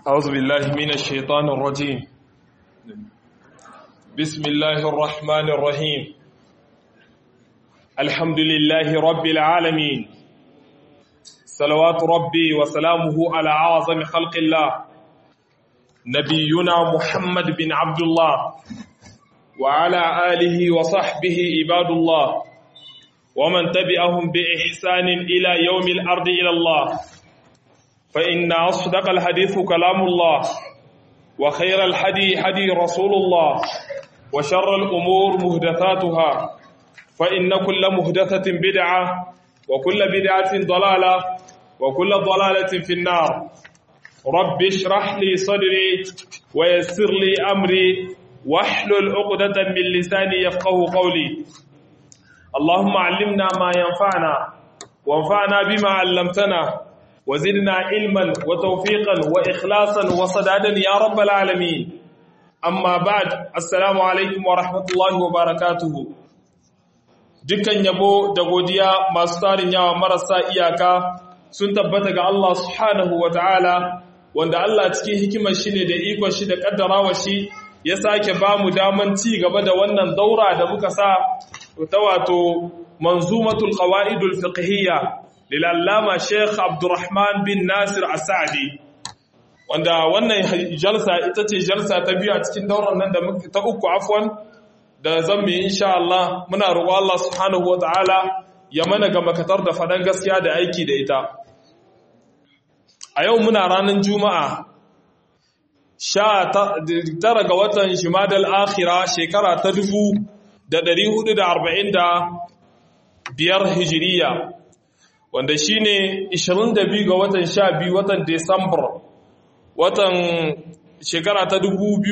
أعوذ بالله من الشيطان الرجيم بسم الله الرحمن الرحيم الحمد لله رب العالمين صلوات ربي وسلامه على أعظم خلق الله نبينا محمد بن عبد الله وعلى آله وصحبه عباد الله ومن تبعهم بإحسان إلى يوم الأرض إلى الله فإن أصدق الحديث كلام الله وخير الحدي حدي رسول الله وشر الأمور مهدثاتها فإن كل مهدثة بدعة وكل بدعة ضلالة وكل ضلالة في النار رب اشرح لي صدري ويسر لي أمري واحلل عقدة من لساني يفقه قولي اللهم علمنا ما ينفعنا وانفعنا بما علمتنا وزدنا علما وتوفيقا وإخلاصا وصدادا يا رب العالمين أما بعد السلام عليكم ورحمة الله وبركاته dukkan yabo da godiya masu tarin yawa marasa iyaka sun tabbata ga Allah subhanahu wa ta'ala wanda Allah cikin hikimar shi ne da ikon shi da kaddarawa shi ya sake ba mu daman ci gaba da wannan daura da muka sa ta wato manzumatul qawaidul fiqhiyya lil'allama Sheikh Abdurrahman bin Nasir Asadi wanda wannan jalsa ita ce jalsa ta biyu a cikin daular nan da ta uku afwan da zambi insha Allah muna roƙo Allah subhanahu wataala ya mana ga makatar da faɗan gaskiya da aiki da ita a yau muna ranar juma'a sha tara ga watan shimadal akhira shekara ta dubu da ɗari hudu da arba'in da biyar hijiriya wanda shi ne 22 ga watan 12 watan Desambar watan shekara ta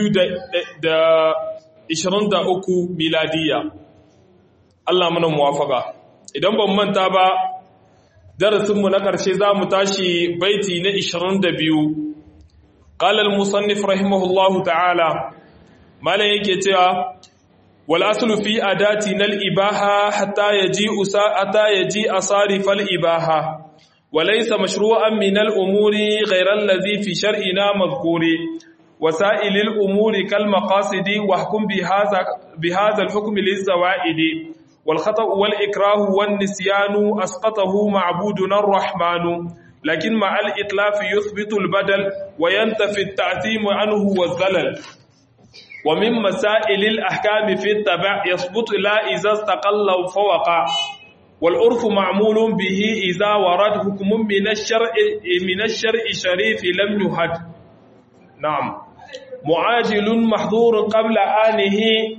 2023 miladiya Allah mana muwafaka idan ban manta ba darasinmu na ƙarshe za mu tashi baiti na 22 ƙalal musannif rahimahullahu ta'ala malam yake cewa والأصل في أداتنا الإباحة حتى يجيء حتى يجيء صارف الإباحة وليس مشروعا من الأمور غير الذي في شرعنا مذكور وسائل الأمور كالمقاصد واحكم بهذا بهذا الحكم للزوائد والخطأ والإكراه والنسيان أسقطه معبودنا الرحمن لكن مع الإتلاف يثبت البدل وينتفي التعثيم عنه والزلل ومن مسائل الأحكام في التبع يثبت لا إذا استقل فوقع والعرف معمول به إذا ورد حكم من الشرع من الشرع شريف لم يهد نعم معاجل محظور قبل آنه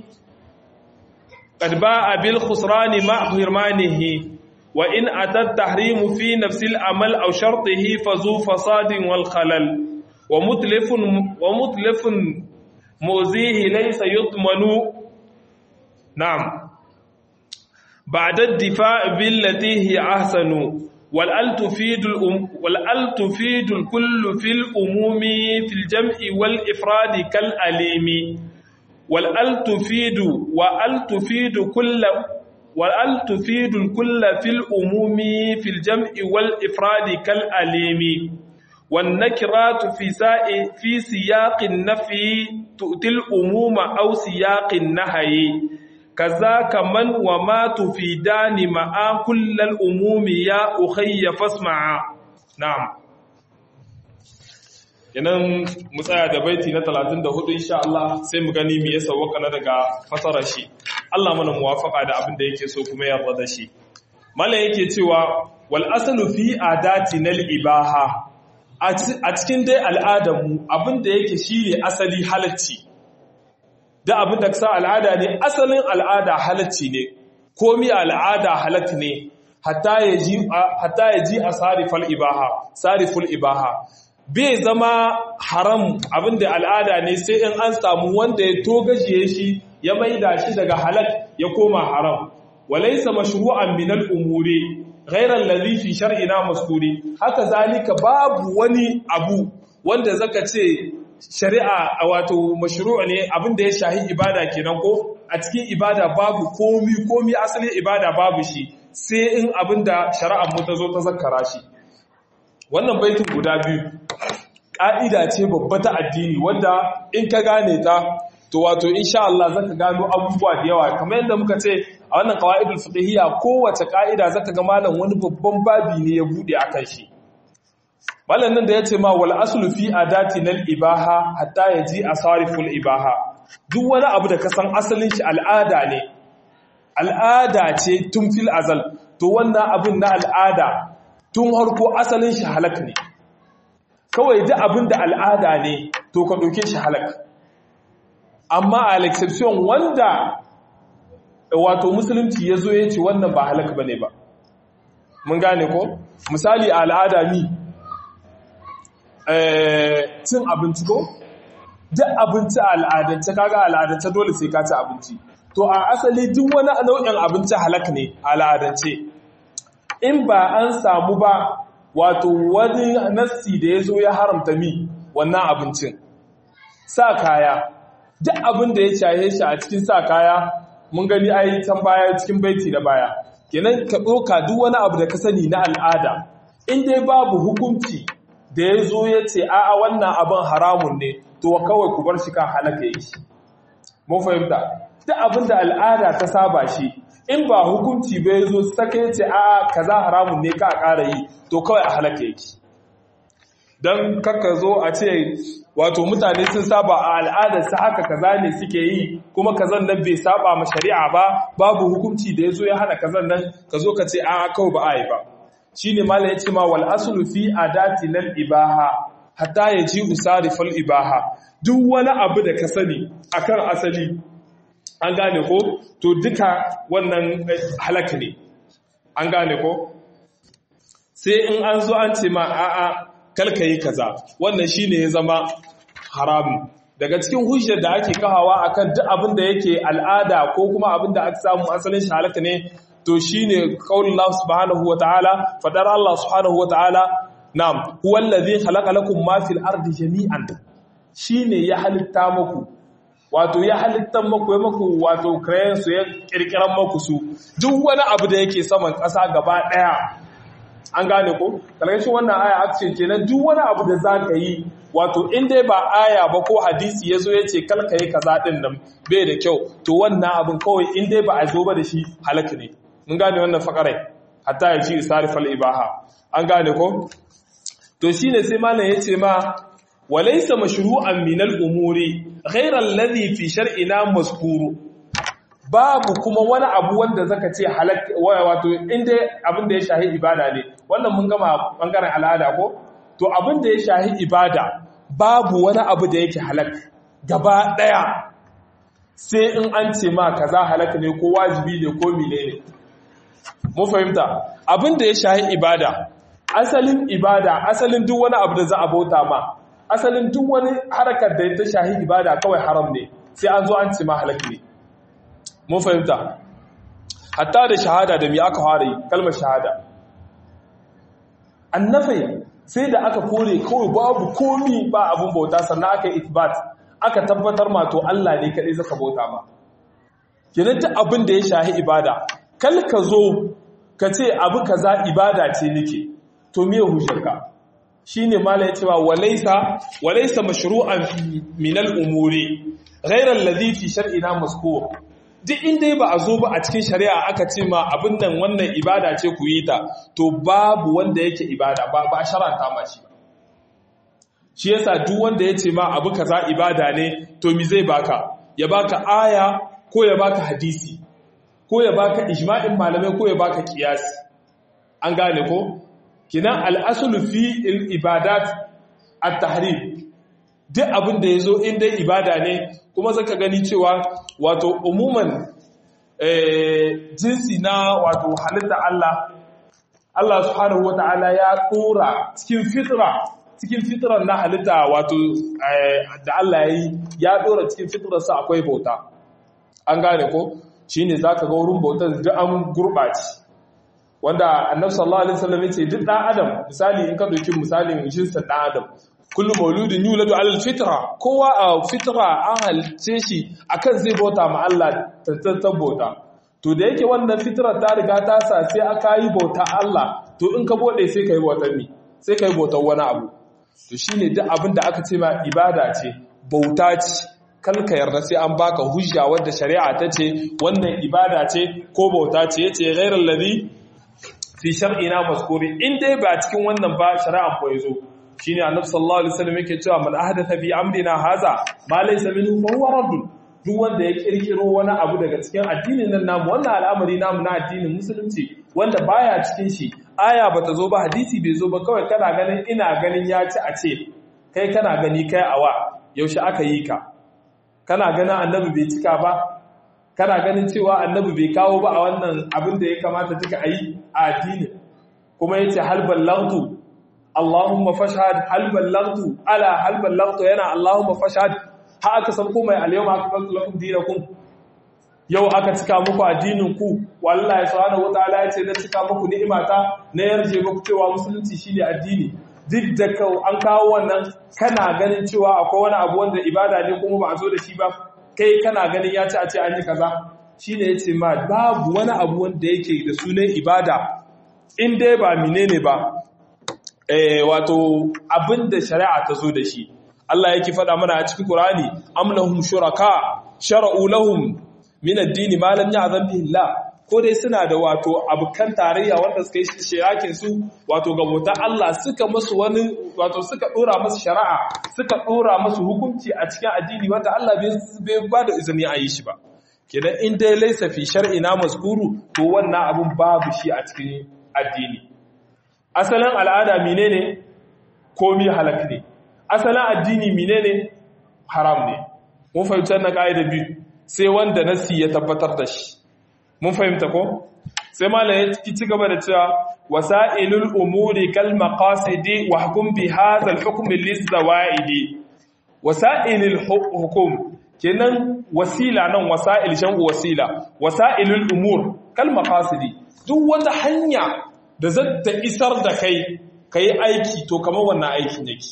قد باء بالخسران مع حرمانه وإن أتى التحريم في نفس العمل أو شرطه فذو فساد والخلل ومتلف ومتلف مؤذيه ليس يضمن نعم بعد الدفاع بالتي هي أحسن والأل تفيد الأم والأل تفيد الكل في الأموم في الجمع والإفراد كالأليم والأل تفيد وأل تفيد كل والأل تفيد الكل في الأموم في الجمع والإفراد كالأليم والنكرات في في سياق النفي تؤتي الأموم أو سياق النهي كذاك من وما تفيدان مع كل الأموم يا أخي فاسمع نعم Yanan mu tsaya da baiti na 34 insha Allah sai mu gani me yasa waka na daga fasarar shi Allah mana muwafaka da abin da yake so kuma yarda da shi mallan yake cewa wal aslu fi adati nal ibaha a cikin dai al'adarmu abinda yake shi ne asali halacci da abin da sa al'ada ne asalin al'ada halacci ne komi al'ada halatti ne hatta ya ji a sariful ibaha sariful ibaha bai zama haram abinda al'ada ne sai in an samu wanda ya togajiye shi ya maida shi daga halak ya koma haram walaisa mashru'an min al-umuri ghairar lalzi fi shar'ina maskuri haka zalika babu wani abu wanda zaka ce shari'a a wato mashru'a ne abinda ya shahi ibada kenan ko a cikin ibada babu komi komi asalin ibada babu shi sai in abinda shari'ar mu ta zo ta zakkara shi wannan baitin guda biyu ƙa'ida ce babba ta addini wanda in ka gane ta to wato insha Allah zaka gano abubuwa da yawa kamar yadda muka ce a wannan qawaidul fiqhiyya kowace ƙa'ida zaka ga malam wani babban babi ne ya bude akan shi malam nan da yace ma wal aslu fi adati nal ibaha hatta yaji asariful ibaha duk wani abu da ka san asalin shi al'ada ne al'ada ce tun fil azal to wannan abin na al'ada tun harko asalin shi halak ne kawai duk abin da al'ada ne to ka ɗauke shi halak amma a exception wanda wato musulunci ya zo ya ce wannan ba halak ba ne ba mun gane ko misali a al'ada mi cin abinci ko duk abinci a al'adance kaga al'adance dole sai ka ci abinci to a asali duk wani nau'in abinci halak ne a al'adance in ba an samu ba wato wani nassi da ya zo ya haramta mi wannan abincin sa kaya duk abin da ya shaye shi a cikin sa kaya mun gani ai can baya cikin baiti da baya kenan ka ɗoka duk wani abu da ka sani na al'ada in dai babu hukunci da ya zo ya ce a'a wannan abin haramun ne to kawai ku bar shi kan halaka yi shi mun fahimta duk abin da al'ada ta saba shi in ba hukunci bai zo saka ya ce a kaza haramun ne ka ƙara yi to kawai a halaka yake don kakka zo a ce wato mutane sun saba a al'adarsa haka kaza ne suke yi kuma kazan nan bai saba ma shari'a ba babu hukunci da ya zo ya hana kazan nan ka zo ka ce a kawai ba a yi ba shi ne mala ya ce ma wal asulu fi adati lal ibaha hatta ya ji usarifal ibaha duk wani abu da ka sani akan asali an gane ko to duka wannan halaka ne an gane ko sai in an zo an ce ma a'a kalka yi kaza wannan shine ya zama haramun daga cikin hujjar da ake kahawa akan duk abin da yake al'ada ko kuma abin da aka samu asalin shi halaka ne to shine qaulullah subhanahu wataala fadar Allah subhanahu wataala na'am huwal ladhi khalaqa lakum ma fil ardi jami'an shine ya halitta muku wato ya halittan maku ya maku wato krayen su ya kirkiran maku su duk wani abu da yake saman ƙasa gaba ɗaya an gane ko kalgashin wannan aya action kenan duk wani abu da zaka yi wato in dai ba aya ba ko hadisi yazo yace kalka yi kaza din nan bai da kyau to wannan abin kawai in dai ba a zo ba da shi halaka ne mun gane wannan fakarai hatta ya ci sarifal ibaha an gane ko to shine sai malam yace ma walaysa mashru'an min al-umuri ghayra alladhi fi shar'ina mazkuru babu kuma wani abu wanda zaka ce halak wato inda abin da ya shahi ibada ne wannan mun gama bangaren al'ada ko to abin da ya shahi ibada babu wani abu da yake halak gaba daya sai in an ce ma kaza halak ne ko wajibi ne ko mine ne mu fahimta abin da ya shahi ibada asalin ibada asalin duk wani abu da za a bauta ma asalin duk wani harakar da ta shahi ibada kawai haram ne sai an zo an ce ma halak ne mun fahimta hatta da shahada da mi aka fara yi kalmar shahada annafai sai da aka kore kawai babu komi ba abun bauta sannan aka yi itbat aka tabbatar ma to Allah ne kadai zaka bauta ma kenan ta abin da ya shahi ibada kal ka zo ka ce abu kaza ibada ce nake to me hujjarka shine mala ya cewa walaysa walaysa mashru'an min al-umuri ghayra alladhi fi shar'ina mazkur duk inda ba a zo ba a cikin shari'a aka ce ma abin nan wannan ibada ce ku yi ta to babu wanda yake ibada ba ba sharanta ma shi shi yasa duk wanda ya ce ma abu kaza ibada ne to mi zai baka ya baka aya ko ya baka hadisi ko ya baka ijma'in malamai ko ya baka kiyasi an gane ko kinan al-aslu fi al-ibadat at-tahrim duk abin da yazo in dai ibada ne kuma zaka gani cewa wato umuman jinsi na wato halitta Allah Allah subhanahu wata'ala ya tsora cikin fitra cikin fitrar na halitta wato da Allah ya yi ya tsora cikin fitrarsa akwai bauta an gane ko shine zaka ga wurin bautar da an gurbaci wanda annabi sallallahu alaihi wasallam yace duk dan adam misali in ka dauki misalin jinsin dan adam kullu mauludin yuladu alal fitra kowa a fitra an halice shi akan zai bauta ma Allah tantantan bauta to da yake wannan fitrar ta riga ta sa sai aka yi bauta Allah to in ka bude sai kai bautar ni sai kai bautar wani abu to shine duk abin da aka ce ma ibada ce bauta ce kalka yarda sai an baka hujja wadda shari'a ta ce wannan ibada ce ko bauta ce yace ghairal ladhi fi shar'ina mazkuri in dai ba cikin wannan ba shari'an ko yazo shine annabi sallallahu alaihi wasallam yake cewa man ahdatha fi amrina haza ma laysa minhu fa huwa radd duk wanda ya kirkiro wani abu daga cikin addinin nan namu wannan al'amari namu na addinin musulunci wanda baya cikin shi aya bata zo ba hadisi bai zo ba kawai kana ganin ina ganin ya ci a ce kai kana gani kai awa yaushe aka yi ka kana ganin annabi bai cika ba kana ganin cewa annabi bai kawo ba a wannan abin da ya kamata duka a yi a addini kuma yace hal ballagtu Allahumma fashhad hal ballagtu ala hal ballagtu yana Allahumma fashhad ha aka san ko mai alyawma akmaltu lakum dinakum yau aka cika muku addinin ku wallahi subhanahu wataala yace na cika muku ni'imata na yarje muku cewa musulunci shine addini duk da an kawo wannan kana ganin cewa akwai wani abu wanda ibada ne kuma ba a zo da shi ba kai kana ganin ya ci a ce an yi kaza shine yace ma babu wani abu wanda yake da sunan ibada in dai ba menene ba eh wato abinda shari'a ta zo da shi Allah yake faɗa mana a cikin Qur'ani am lahum shuraka shar'u lahum min ad-din ma lam ya'zam bihi Allah ko dai suna da wato abukan tarayya wanda suka yi shirakin su wato ga bautar Allah suka musu wani wato suka dora musu shari'a suka dora musu hukunci a cikin addini wanda Allah bai ba da izini a yi shi ba kenan in dai laysa fi shar'ina mazkuru to wannan abun babu shi a cikin addini asalin al'ada menene komi halak ne asalin addini menene haram ne mun fahimci wannan kaida biyu sai wanda nasi ya tabbatar da shi mun fahimta ko sai malam ya ci gaba da cewa wasailul umuri kal maqasidi wa hukum bi hadha al hukm lis zawaidi wasailul hukum kenan wasila nan wasail shan wasila wasailul umur kal maqasidi duk wata hanya da zata isar da kai kai aiki to kamar wannan aikin yake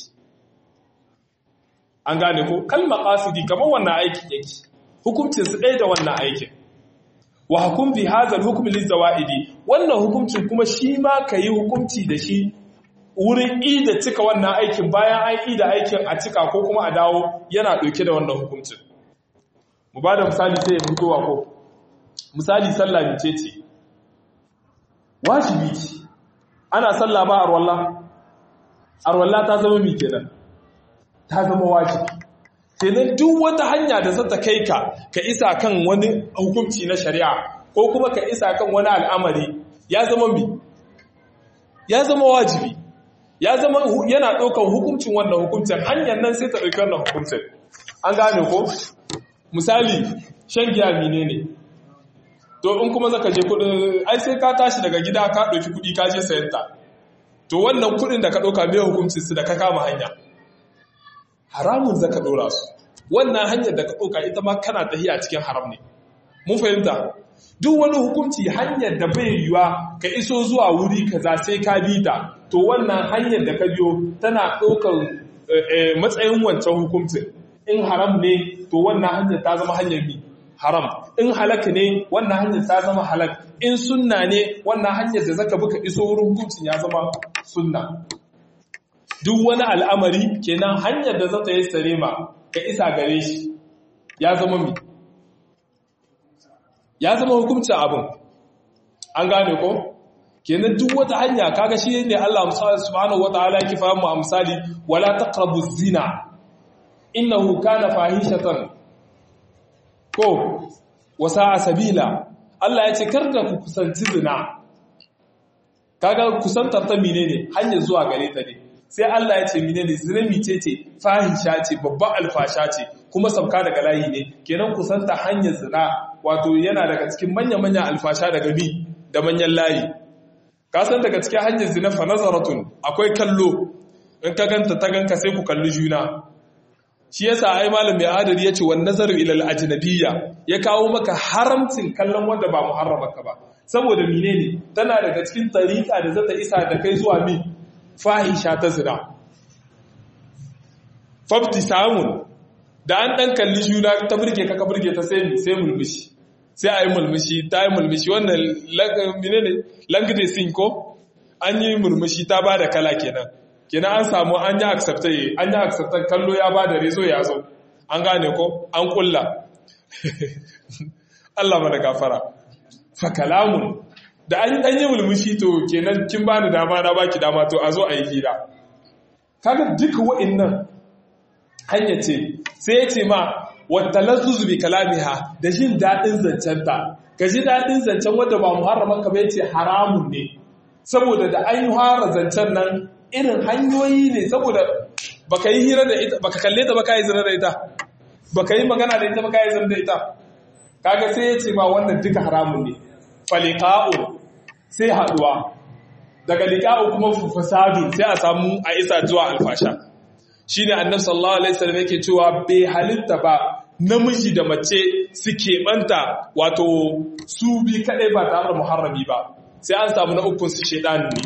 an gane ko kal maqasidi kamar wannan aikin yake hukuncin su ɗaya da wannan aikin wa hukum bi hadha al-hukm lizawaidi wannan hukuncin kuma shi ma kai hukunci da shi wurin ida cika wannan aikin bayan an ida aikin a cika ko kuma a dawo yana dauke da wannan hukuncin mu bada misali sai ya fitowa ko misali sallah ne ce wajibi ce ana sallah ba arwalla arwalla ta zama mi kenan ta zama wajibi kenan duk wata hanya da zata kai ka ka isa kan wani hukunci na shari'a ko kuma ka isa kan wani al'amari ya zama mi ya zama wajibi ya zama yana ɗaukar hukuncin wannan hukuncin hanyar nan sai ta ɗauki wannan hukuncin an gane ko misali shan giya mine ne to in kuma zaka je kudin ai sai ka tashi daga gida ka ɗauki kuɗi ka je sayan ta to wannan kuɗin da ka ɗauka mai hukuncin su da ka kama hanya haramun zaka dora su wannan hanyar da ka ɗauka ita ma kana tahiya cikin haram ne mun fahimta duk wani hukunci hanyar da bai yiwa ka iso zuwa wuri kaza sai ka bi ta to wannan hanyar da ka biyo tana ɗaukar matsayin wancan hukuncin in haram ne to wannan hanyar ta zama hanyar bi haram in halak ne wannan hanyar ta zama halak in sunna ne wannan hanyar da zaka buka iso wurin hukuncin ya zama sunna duk wani al'amari kenan hanyar da zata yi sarema ka isa gare shi ya zama mi ya zama hukuncin abin an gane ko kenan duk wata hanya kaga shi ne Allah subhanahu wataala yake fahimu a misali wala taqrabu zina innahu kana fahishatan ko wasa sabila Allah ya ce kar da ku kusanci zina kaga kusantar ta menene hanyar zuwa gare ta ne sai Allah ya ce menene zina mice ce fahisha ce babban alfasha ce kuma sabka daga layi ne kenan kusanta hanyar zina wato yana daga cikin manya-manyan alfasha daga bi da manyan layi kasan daga cikin hanyar zina fa nazaratun akwai kallo in ka ganta ta ganka sai ku kalli juna shi yasa ai malam mai adari yace wan nazaru ila al-ajnabiyya ya kawo maka haramcin kallon wanda ba muharramaka ba saboda menene tana daga cikin tariqa da zata isa da kai zuwa mi fahisha ta zina fafti samun da an ɗan kalli juna ta burge ka ka burge ta sai sai mulmushi sai a yi mulmushi ta yi mulmushi wannan menene langde sin ko an yi mulmushi ta ba da kala kenan kenan an samu an yi accepted an yi accepted kallo ya ba da rezo ya zo an gane ko an kulla Allah mana gafara fa kalamun da an dan yi mulmushi to kenan kin bani dama na baki dama to a zo a yi hira kaga duka wa'annan hanya ce sai ya ce ma watalazzuzu bi kalamiha da jin dadin zancenta ka ji dadin zancen wanda ba muharraman ka bai ce haramun ne saboda da an yi fara zancen nan irin hanyoyi ne saboda baka yi hira da ita baka kalle ta baka yi zina da ita baka yi magana da ita baka yi zina da ita kaga sai ya ce ma wannan duka haramun ne faliqa'u sai haduwa daga liqa'u kuma fasadu sai a samu a isa zuwa alfasha shine annabi sallallahu alaihi wasallam yake cewa bai halitta ba namiji da mace su keɓanta wato su bi kadai ba tare da muharrami ba sai an samu na ukun su shedan ne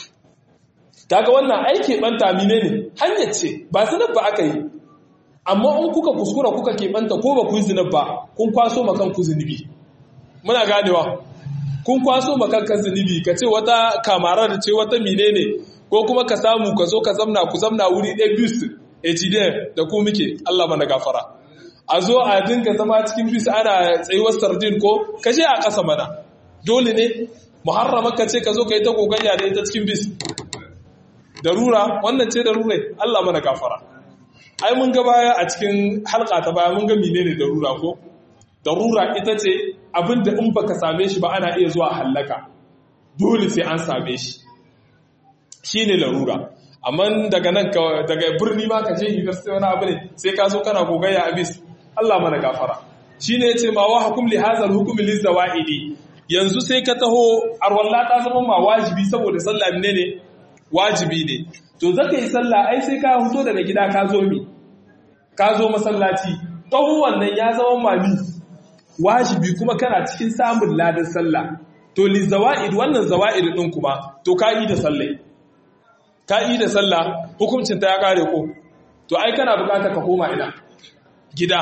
kaga wannan aiki banta mine ne hanyar ce ba zinar ba aka yi amma in kuka kuskura kuka keɓanta ko ba ku yi zinar ba kun kwaso makan ku zunubi muna ganewa kun kwaso makan kan zunubi ka ce wata kamara da ce wata mine ne ko kuma ka samu ka zo ka zamna ku zamna wuri ɗaya bis hdn da ku muke allah mana gafara a zo a dinga zama cikin bis ana tsayuwar sardin ko ka je a ƙasa mana dole ne muharrama ka ce ka zo ka yi ta gogayya da ita cikin bis darura wannan ce darura Allah mana gafara ai mun ga baya a cikin halka ta baya mun ga menene darura ko darura ita ce abinda in baka same shi ba ana iya zuwa hallaka dole sai an same shi shine larura amma daga nan daga birni ma ka je university wani abu ne sai ka zo kana gogayya abis Allah mana gafara shine yace ma wa hukum li hadha al hukm li zawaidi yanzu sai ka taho arwalla ta zama ma wajibi saboda sallah ne ne wajibi ne to zaka yi sallah ai sai ka fito daga gida ka zo mi ka zo masallaci taho wannan ya zama mami wajibi kuma kana cikin samun ladan sallah to li zawaid wannan zawaid din kuma to ka yi da sallah ka yi da sallah hukuncin ta ya kare ko to ai kana bukatar ka koma ina gida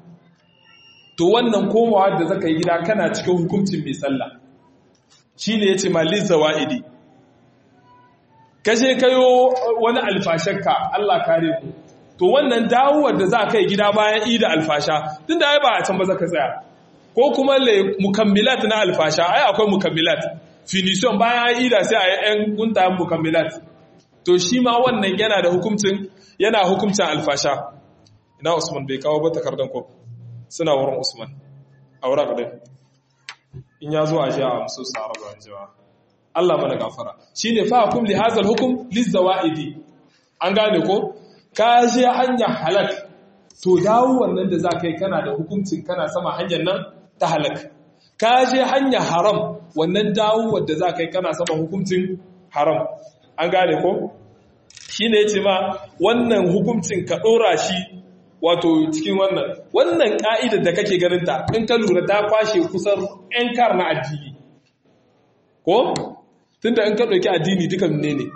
to wannan komawa da zaka yi gida kana cikin hukuncin mai sallah shine yace malil zawaidi kashe kayo wani alfashanka Allah kare ku to wannan dawowar da za ka yi gida bayan ida alfasha tun da ai ba a can ba za ka tsaya ko kuma le mukammilat na alfasha ai akwai mukammilat finishon bayan ida sai a yi yan guntayen mukammilat to shi ma wannan yana da hukuncin yana hukuncin alfasha ina usman bai kawo ba takardan ko suna wurin usman a wurin ɗin in ya zo a ji a musu sa'arabar jiwa Allah mana gafara shi ne fa hukum li hazal hukum lizawaidi an gane ko ka je hanyar halak to dawo wannan da za ka yi kana da hukuncin kana sama hanyar nan ta halak ka je hanyar haram wannan dawo wadda za ka yi kana sama hukuncin haram an gane ko shi ne ya ce ma wannan hukuncin ka ɗora shi wato cikin wannan wannan ka'idar da kake ganinta in ka lura ta kwashe kusan 'yan kar na addini ko tunda in ka ɗauki addini duka ne ne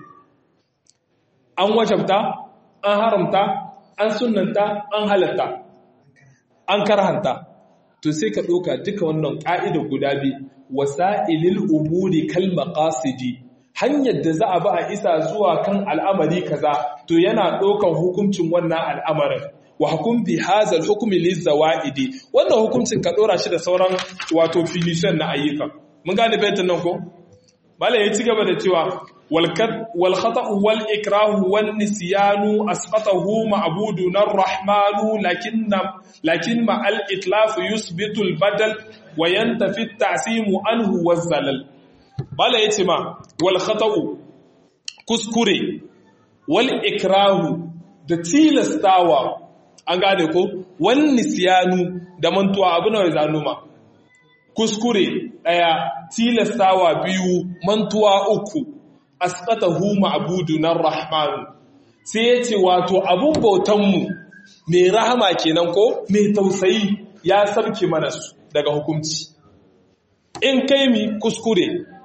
an wajabta an haramta an sunanta an halatta an karhanta to sai ka ɗauka duka wannan ƙa'idar guda biyu wasa'ilil umuri kal maqasidi hanyar da za a ba a isa zuwa kan al'amari kaza to yana ɗaukan hukuncin wannan al'amarin wa hukum bi hazal hukmi lizawaidi wannan hukuncin ka ɗora shi da sauran wato finishan na ayyuka mun gane baitin nan ko malai ya ci gaba da cewa wal khata'u wal ikrahu wan nisyanu asqatahu ma'budun ar-rahmanu lakinna lakin ma al itlaf yusbitu al badal wa yantafi at ta'simu anhu waz zalal malai yace ma wal khata'u kuskure wal ikrahu da tilastawa an gane ko wan nisyanu da mantuwa abu na zanuma kuskure ɗaya tilastawa biyu mantuwa uku asqatahu ma'budun rahman sai yace wato abun bautanmu mai rahama kenan ko mai tausayi ya sarki mana su daga hukunci in kai mi kuskure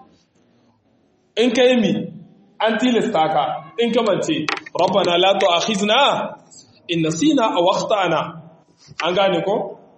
in kai mi an tilasta ka in kamance rabbana la tu'akhizna in nasina aw akhtana an gane ko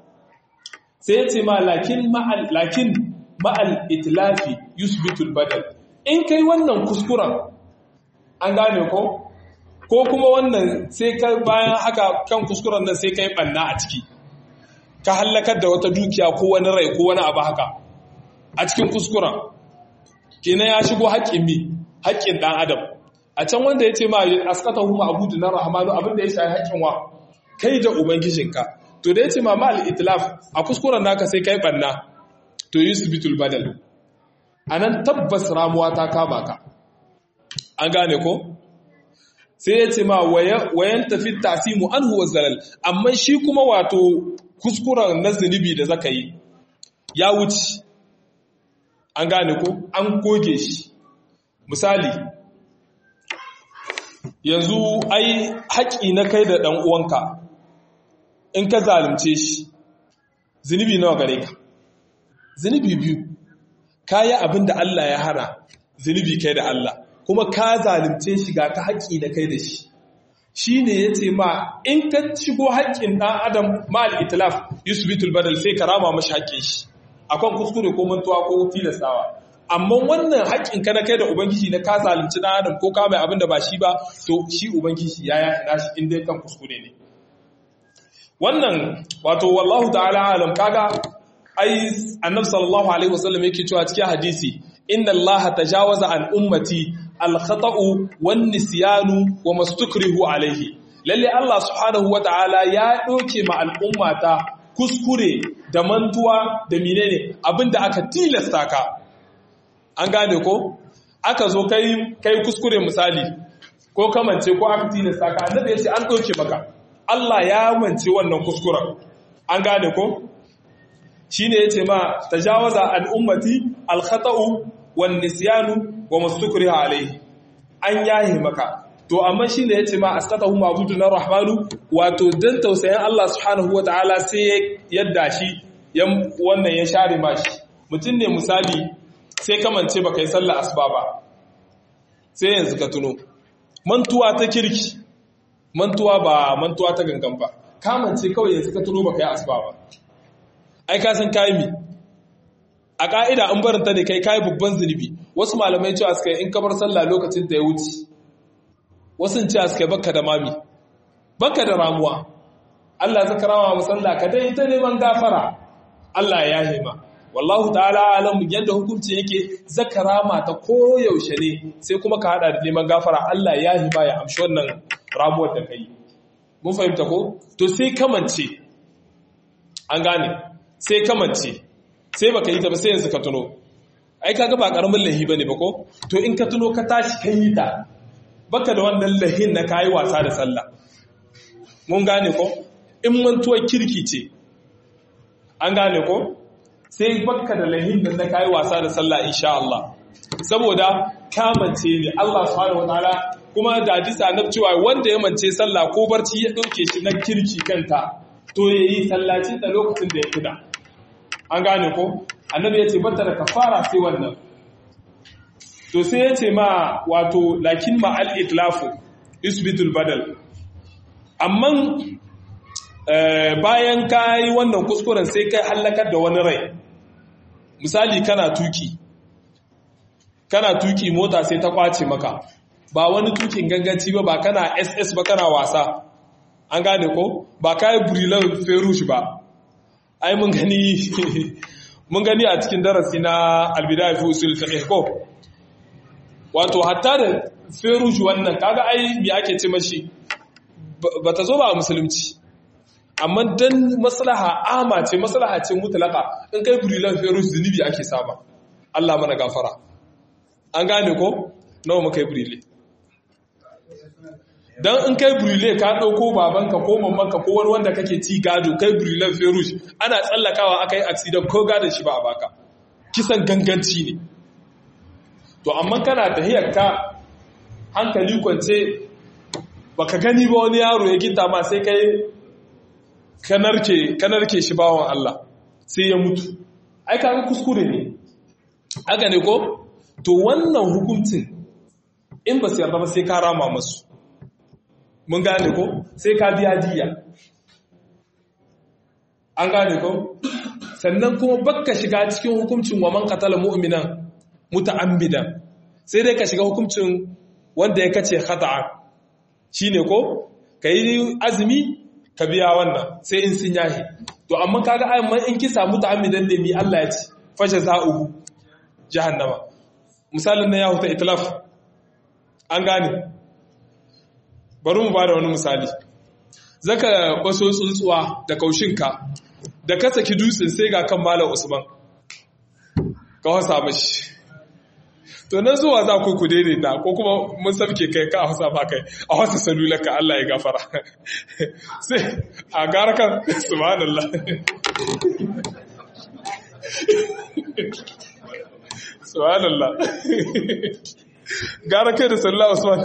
sai ce ma lakin ma'al lakin ma'al itlafi yusbitul badal in kai wannan kuskuren an gane ko ko kuma wannan sai ka bayan haka kan kuskuren nan sai ka yi ɓanna a ciki ka hallakar da wata dukiya ko wani rai ko wani abu haka a cikin kuskuren kenan ya shigo haƙƙin mi haƙƙin ɗan adam a can wanda ya ce ma askata huma abudu na rahamanu abinda ya shayi haƙƙin wa kai da ubangijinka to da ya ce ma ma al-itlaf a kuskuren naka sai kai ɓanna to yusbitul badal anan tabbas ramuwa ta kama ka an gane ko sai ya ce ma wayan tafi tasimu an huwa zalal amma shi kuma wato kuskuren na zunubi da zaka yi ya wuce an gane ko an goge shi misali yanzu ai haƙi na kai da ɗan uwanka in ka zalunce shi zunubi nawa gare ka zunubi biyu ka yi abin da Allah ya hana zunubi kai da Allah kuma ka zalunce shi ga ka haƙi na kai da shi shi ne ya ce ma in ka shigo haƙƙin ɗan adam ma al'itilaf yusufitul badal sai ka rama mashi haƙƙin shi akan kuskure ko mantuwa ko tilastawa amma wannan haƙƙin ka na kai da ubangiji na ka zalunci ɗan adam ko ka mai abin da ba shi ba to shi ubangiji ya ya ina shi inda kan kuskure ne wannan wato wallahu ta'ala alam kaga ai annabi sallallahu alaihi wasallam yake cewa cikin hadisi inna allaha tajawaza an ummati al-khata'u wan nisyanu wa mastukrihu alaihi lalle Allah subhanahu wata'ala ya doke ma al'ummata kuskure da mantuwa da menene abinda aka tilasta ka an gane ko aka zo kai kai kuskure misali ko kamance ko aka tilasta ka annabi ya ce an doke maka Allah ya mance wannan kuskuren an gane ko shine yace ma tajawaza an ummati al-khata'u wan nisyanu wa mastukriha alayhi an yahi maka to amma shine yace ma askatahu ma'budun rahmanu wato dan tausayin Allah subhanahu wataala sai yadda shi wannan ya share ma shi mutum ne misali sai kamance baka yi sallar asuba ba sai yanzu ka tuno mantuwa ta kirki mantuwa ba mantuwa ta gangan ba kamance kawai yanzu ka tuno baka yi asuba ba ai ka san kai mi a ka'ida an barinta ne kai kai babban zunubi wasu malamai cewa suka in ka bar sallah lokacin da ya wuce wasu cewa suka baka da mami baka da ramuwa Allah zaka rama mu sallah ka dai ta neman gafara Allah ya hima wallahu ta'ala alamu yadda hukunci yake zaka rama ta koyaushe ne sai kuma ka hada da neman gafara Allah ya hima ya amshi wannan ramuwar da kai mun fahimta ko to sai kamance an gane sai kamance sai baka yi ta ba sai yanzu ka tuno ai kaga ba karamin lahi bane ba ko to in ka tuno ka tashi kan yi ta baka da wannan lahin na kayi wasa da sallah mun gane ko in mantuwar kirki ce an gane ko sai baka da lahin da na kayi wasa da sallah insha Allah saboda kamance ne Allah subhanahu wataala kuma da hadisi annabi cewa wanda ya mance sallah ko barci ya dauke shi na kirki kanta to yayi sallacin da lokacin da ya kuda an gane ko annabi ya ce bata da kafara sai wannan to sai ya ce ma wato lakin ma al-itlafu isbitul badal amma bayan ka yi wannan kuskuren sai kai hallakar da wani rai misali kana tuki kana tuki mota sai ta kwace maka ba wani tukin ganganci ba ba kana ss ba kana wasa an gane ko ba ka yi burilan ferush ba ai mun gani mun gani a cikin darasi na albidaya fi usul fiqh ko wato hatta da ferush wannan kaga ai me ake ce mashi bata zo ba a musulunci amma dan maslaha ama ce maslaha ce mutlaka in kai burilan ferush zunubi ake saba Allah mana gafara an gane ko nawa muka yi burile dan in kai burile ka dauko babanka ko mamanka ko wani wanda kake ci gado kai burilan ferush ana tsallakawa aka yi accident ko gadon shi ba a baka kisan ganganci ne to amma kana tahiyar ka hankali kwance baka gani ba wani yaro ya ginta ma sai kai kanarke kanarke shi bawon Allah sai ya mutu ai kaga kuskure ne haka ne ko to wannan hukuncin in ba su yarda ba sai ka rama masu mun gane ko sai ka biya diya an gane ko sannan kuma bakka shiga cikin hukuncin wa man qatala mu'minan muta'ammidan sai dai ka shiga hukuncin wanda ya kace khata'a shine ko ka yi azumi ka biya wannan sai in sun yahi to amma kaga amma in ki samu ta'ammidan ne mi Allah ya ci fashe za'uhu jahannama misalin na ya huta itlaf an gane bari mu bada wani misali zaka kwaso tsuntsuwa da kaushinka da ka saki dutsen sai ga kan malam usman ka wasa mashi to nan zuwa za ku ku daidaita ko kuma mun sabke kai ka hausa ba kai a wasa salular ka Allah ya gafara sai a gara kan subhanallah subhanallah gara kai da sallah usman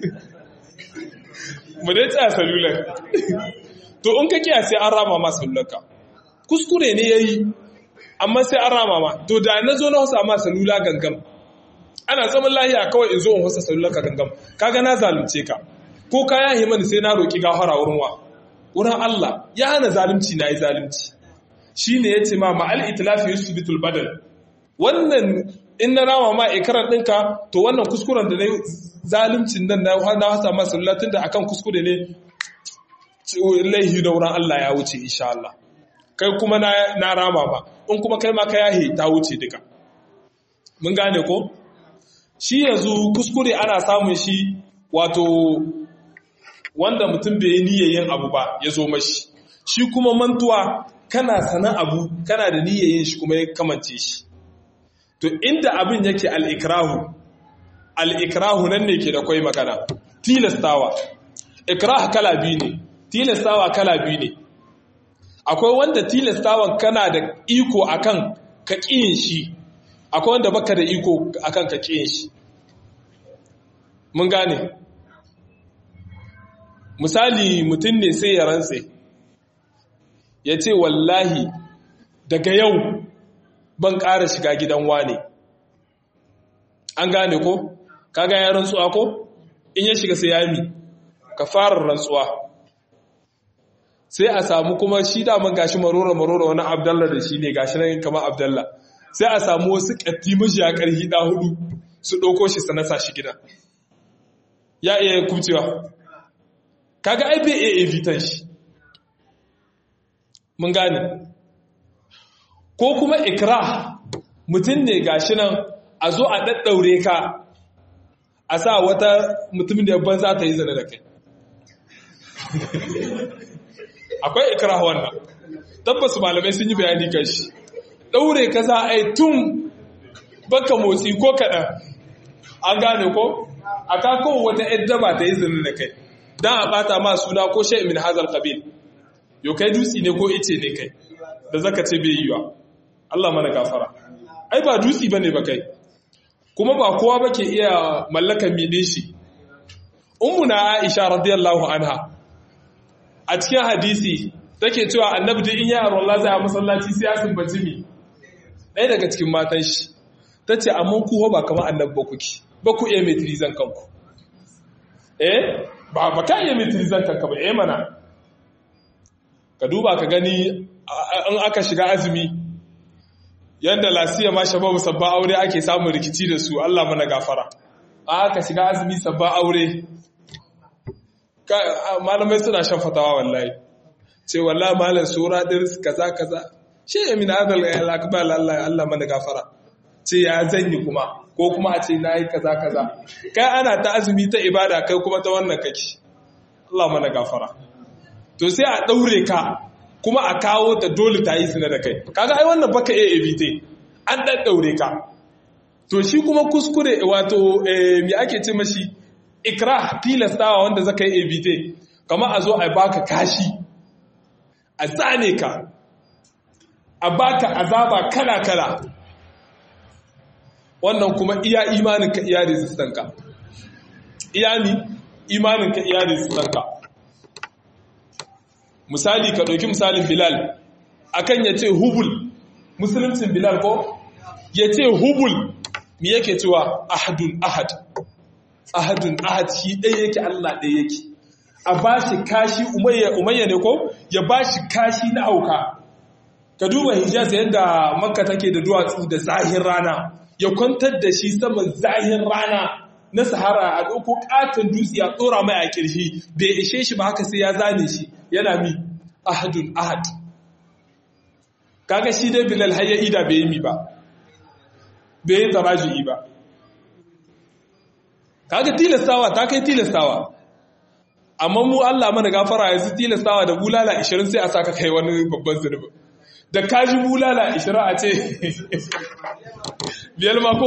mu dai tsaya salular to in ka kiya sai an rama ma salular ka kuskure ne yayi amma sai an rama ma to da na zo na hausa ma salula gangan ana zaman lahiya kawai in zo in hausa salula ka gangan kaga na zalunce ka ko ka yahi mani sai na roki gafara wurin wa wurin Allah ya hana zalunci na yi zalunci shine yace ma ma'al itlafi yusbitul badal wannan in na rama ma ikarar ɗinka to wannan kuskuren da na yi zaluncin nan na hasa ma salula tun da akan kuskure ne laihi da wurin Allah ya wuce insha Allah kai kuma na rama ba in kuma kai ma ka yahe ta wuce duka mun gane ko shi yanzu kuskure ana samun shi wato wanda mutum bai yi niyyayin abu ba ya zo mashi shi kuma mantuwa kana sana abu kana da niyyayin shi kuma ya kamance shi to inda abin yake al'ikrahu al'ikrahu nan ne ke da kwai magana tilastawa ikrah kala biyu ne tilastawa kala biyu ne akwai wanda tilastawan kana da iko akan ka ƙiyin shi akwai wanda baka da iko akan ka ƙiyin shi mun gane misali mutum ne sai ya rantse ya ce wallahi daga yau ban ƙara shiga gidan wane an gane ko kaga ya rantsuwa ko in ya shiga sai ya mi ka fara rantsuwa sai a samu kuma shi daman gashi marora marora wani abdalla da shi ne gashi nan kama abdalla sai a samu wasu ƙatti mashi a ƙarhi ɗa hudu su ɗauko shi sana sa shi gida ya iya kubcewa kaga ai bai iya evitan shi mun gane ko kuma ikra mutum ne gashi nan a zo a ɗaɗɗaure ka a sa wata mutum da yabban za ta yi zane da kai akwai ikra wannan tabbas malamai sun yi bayani kan shi ɗaure ka za a yi tun baka motsi ko kaɗan an gane ko a kakon wata yadda ba ta yi zane da kai don a ɓata ma suna ko shai min hazar kabil yau kai dutse ne ko ice ne kai da zaka ce bai yi wa Allah mana gafara ai ba dutse ba ne ba kai kuma ba kowa ba ke iya mallakan midin shi ummuna aisha radiyallahu anha a cikin hadisi take cewa annabi duk in ya aro Allah zai a masallaci sai ya sumbaci mi ɗaya daga cikin matan shi tace amma ku ba kamar annabi ba kuke ba ku iya metrizan kanku eh ba ba ka iya metrizan kanka ba eh mana ka duba ka gani in aka shiga azumi yadda lasiya ma shababu sabba aure ake samun rikici da su Allah mana gafara aka shiga azumi sabba aure malamai suna shan fatawa wallahi ce wallahi malam sura dirs kaza kaza shi ya min adal akbar Allah Allah mana gafara ce ya zanyi kuma ko kuma a ce nayi kaza kaza kai ana ta azumi ta ibada kai kuma ta wannan kake Allah mana gafara to sai a daure ka kuma a kawo ta dole ta yi zina da kai kaga ai wannan baka iya evite an dan daure ka to shi kuma kuskure wato me ake ce mashi ikrah tilastawa wanda zaka yi evite kama a zo a baka kashi a zane ka a baka azaba kala kala wannan kuma iya imanin ka iya resistant ka iya ni imanin ka iya resistant ka misali ka ɗauki misalin bilal akan ya ce hubul musuluncin bilal ko ya ce hubul mi yake cewa ahadun ahad ahadun ahad shi ɗaya yake allah ɗaya yake a ba shi kashi umayya ne ko ya ba shi kashi na auka ka duba hijaz yadda makka take da duwatsu da zahin rana ya kwantar da shi saman zahin rana na sahara a ɗauko ƙaton dutse a tsora mai a ƙirshi bai ishe shi ba haka sai ya zane shi yana mi ahadun ahad kaga shi dai bilal har ya ida bai yi mi ba bai yi taraji'i ba kaga tilastawa ta kai tilastawa amma mu Allah mana gafara yanzu tilastawa da bulala 20 sai a saka kai wani babban zunubi da kaji bulala 20 a ce biyar mako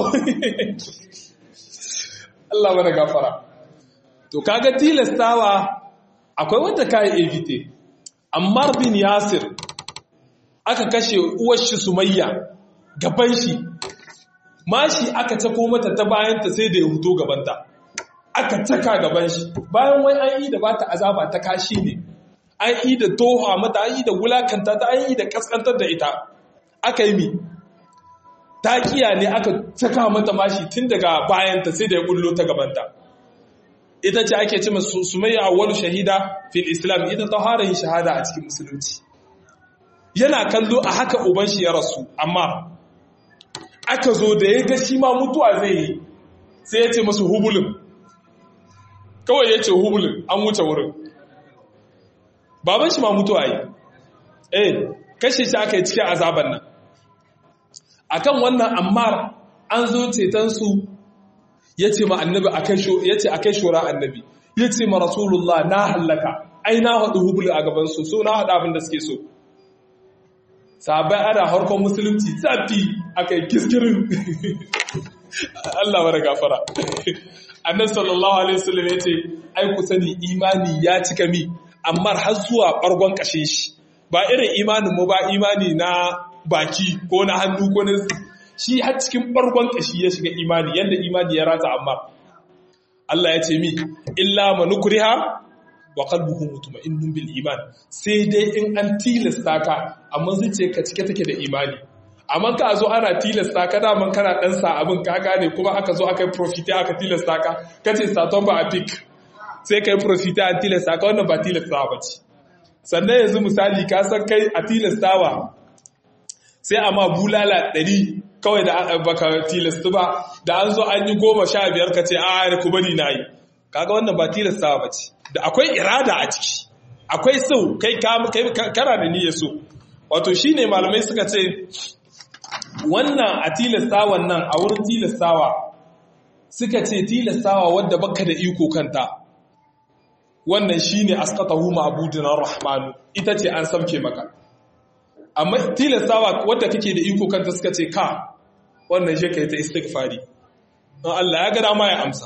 Allah mana gafara to kaga tilastawa akwai wanda kai evite Ammar bin Yasir aka kashe uwar shi Sumayya gaban shi mashi aka tako mata ta bayanta sai da ya huto gabanta aka taka gaban shi bayan wai an yi da bata azaba ta kashi ne an yi da toha mata an yi da wulakanta ta an yi da kaskantar da ita aka yi mi taƙiya ne aka taka mata mashi tun daga bayanta sai da ya bullo ta gabanta ita ce ake ce masu sumayya awwalu shahida fil islam ita ta fara yin shahada a cikin musulunci yana kallo a haka uban shi ya rasu amma aka zo da ya ga shi ma mutuwa zai yi sai ya ce masu hubulin kawai ya ce hubulin an wuce wurin baban shi ma mutuwa yi eh kashe shi aka yi cikin azaban nan akan wannan ammar an zo cetonsu ya ce ma annabi ya ce a kai shora annabi ya ce ma rasulullah na hallaka ai na haɗu hubulu a gabansu so na haɗu abin da suke so sabai ana harkon musulunci zafi aka yi kiskirin Allah mara gafara annan sallallahu alaihi wasallam ya ce ai ku sani imani ya cika mi amma har zuwa ɓargon ƙashin shi ba irin imanin mu ba imani na baki ko na hannu ko na shi har cikin ɓargon ƙashi ya shiga imani yadda imani ya rata amma Allah ya ce mi illa manukriha wa qalbuhu mutma'innun bil iman sai dai in an tilasta ka amma zuciya ka cike take da imani amma ka zo ana tilasta ka daman kana dan sa abin ka gane kuma aka zo aka yi profita aka tilasta ka kace saton ba a pick sai kai profita an tilasta ka wannan ba tilastawa ba ce sannan yanzu misali ka san kai a tilastawa sai a ma bulala ɗari kawai da baka tilastu ba da an zo an yi goma sha biyar ka ce a ku bari na yi kaga wannan ba tilastawa ba ce da akwai irada a ciki akwai so kai kana da niyyar so wato shine malamai suka ce wannan a tilastawan nan a wurin tilastawa suka ce tilastawa wadda baka da iko kanta wannan shine asqatahu ma'budun rahmanu ita ce an samke maka amma tilastawa wadda kake da iko kanta suka ce ka wannan shi kai ta istighfari don Allah ya ga dama ya amsa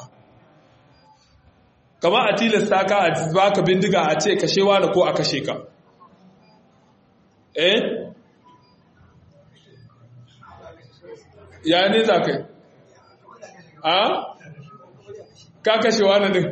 kama a tilasta ka a baka bindiga a ce kashe wani ko a kashe ka eh ya ne za ka yi a ka kashe wani din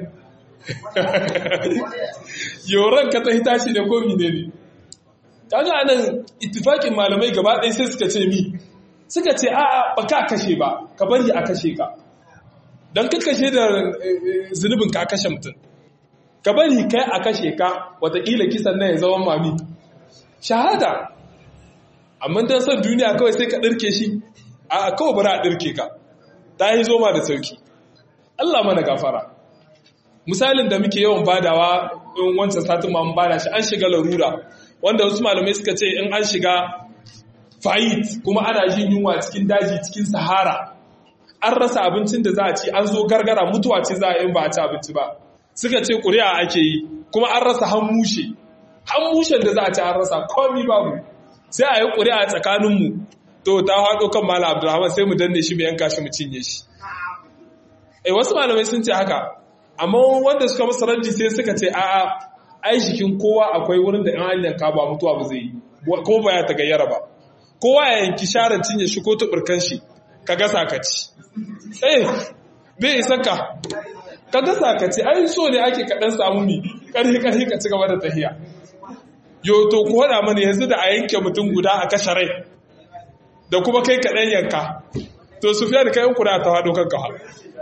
yoron ka ta hita shi da komi ne ne kaga anan ittifakin malamai gaba ɗaya sai suka ce mi suka ce a ba ka kashe ba ka bari a kashe ka don ka kashe da zunubin ka kashe mutum ka bari kai a kashe ka watakila kisan nan ya zama mami shahada amma don son duniya kawai sai ka ɗirke shi a kawai bari a ɗirke ka ta yi zoma da sauki Allah mana gafara misalin da muke yawan badawa in wancan satin ma mun bada shi an shiga larura wanda wasu malamai suka ce in an shiga fayit kuma ana jin yunwa cikin daji cikin sahara an rasa abincin da za a ci an zo gargara mutuwa ce za a yin ba a ci abinci ba suka ce ƙuri'a ake yi kuma an rasa hanmushe hanmushen da za a ci an rasa komi babu sai a yi ƙuri'a tsakaninmu to ta haɗo kan malam abdulrahman sai mu danne shi mu yanka shi mu cinye shi eh wasu malamai sun ce haka amma wanda suka masa raddi sai suka ce a'a ai jikin kowa akwai wurin da in an yanka ba mutuwa ba zai yi ko ba ya ta gayyara ba kowa ya yanki sharan cinye shi ko tuburkan shi ka gasa ka ci eh bai isa ka ka gasa ka ci ai so ne ake kaɗan samu mi ƙarfi ƙarfi ka ci gaba da tahiya yo to ku haɗa mana yanzu da a yanke mutum guda a kashe rai da kuma kai kaɗan yanka to su fiye da kayan kuna ta haɗo kanka ha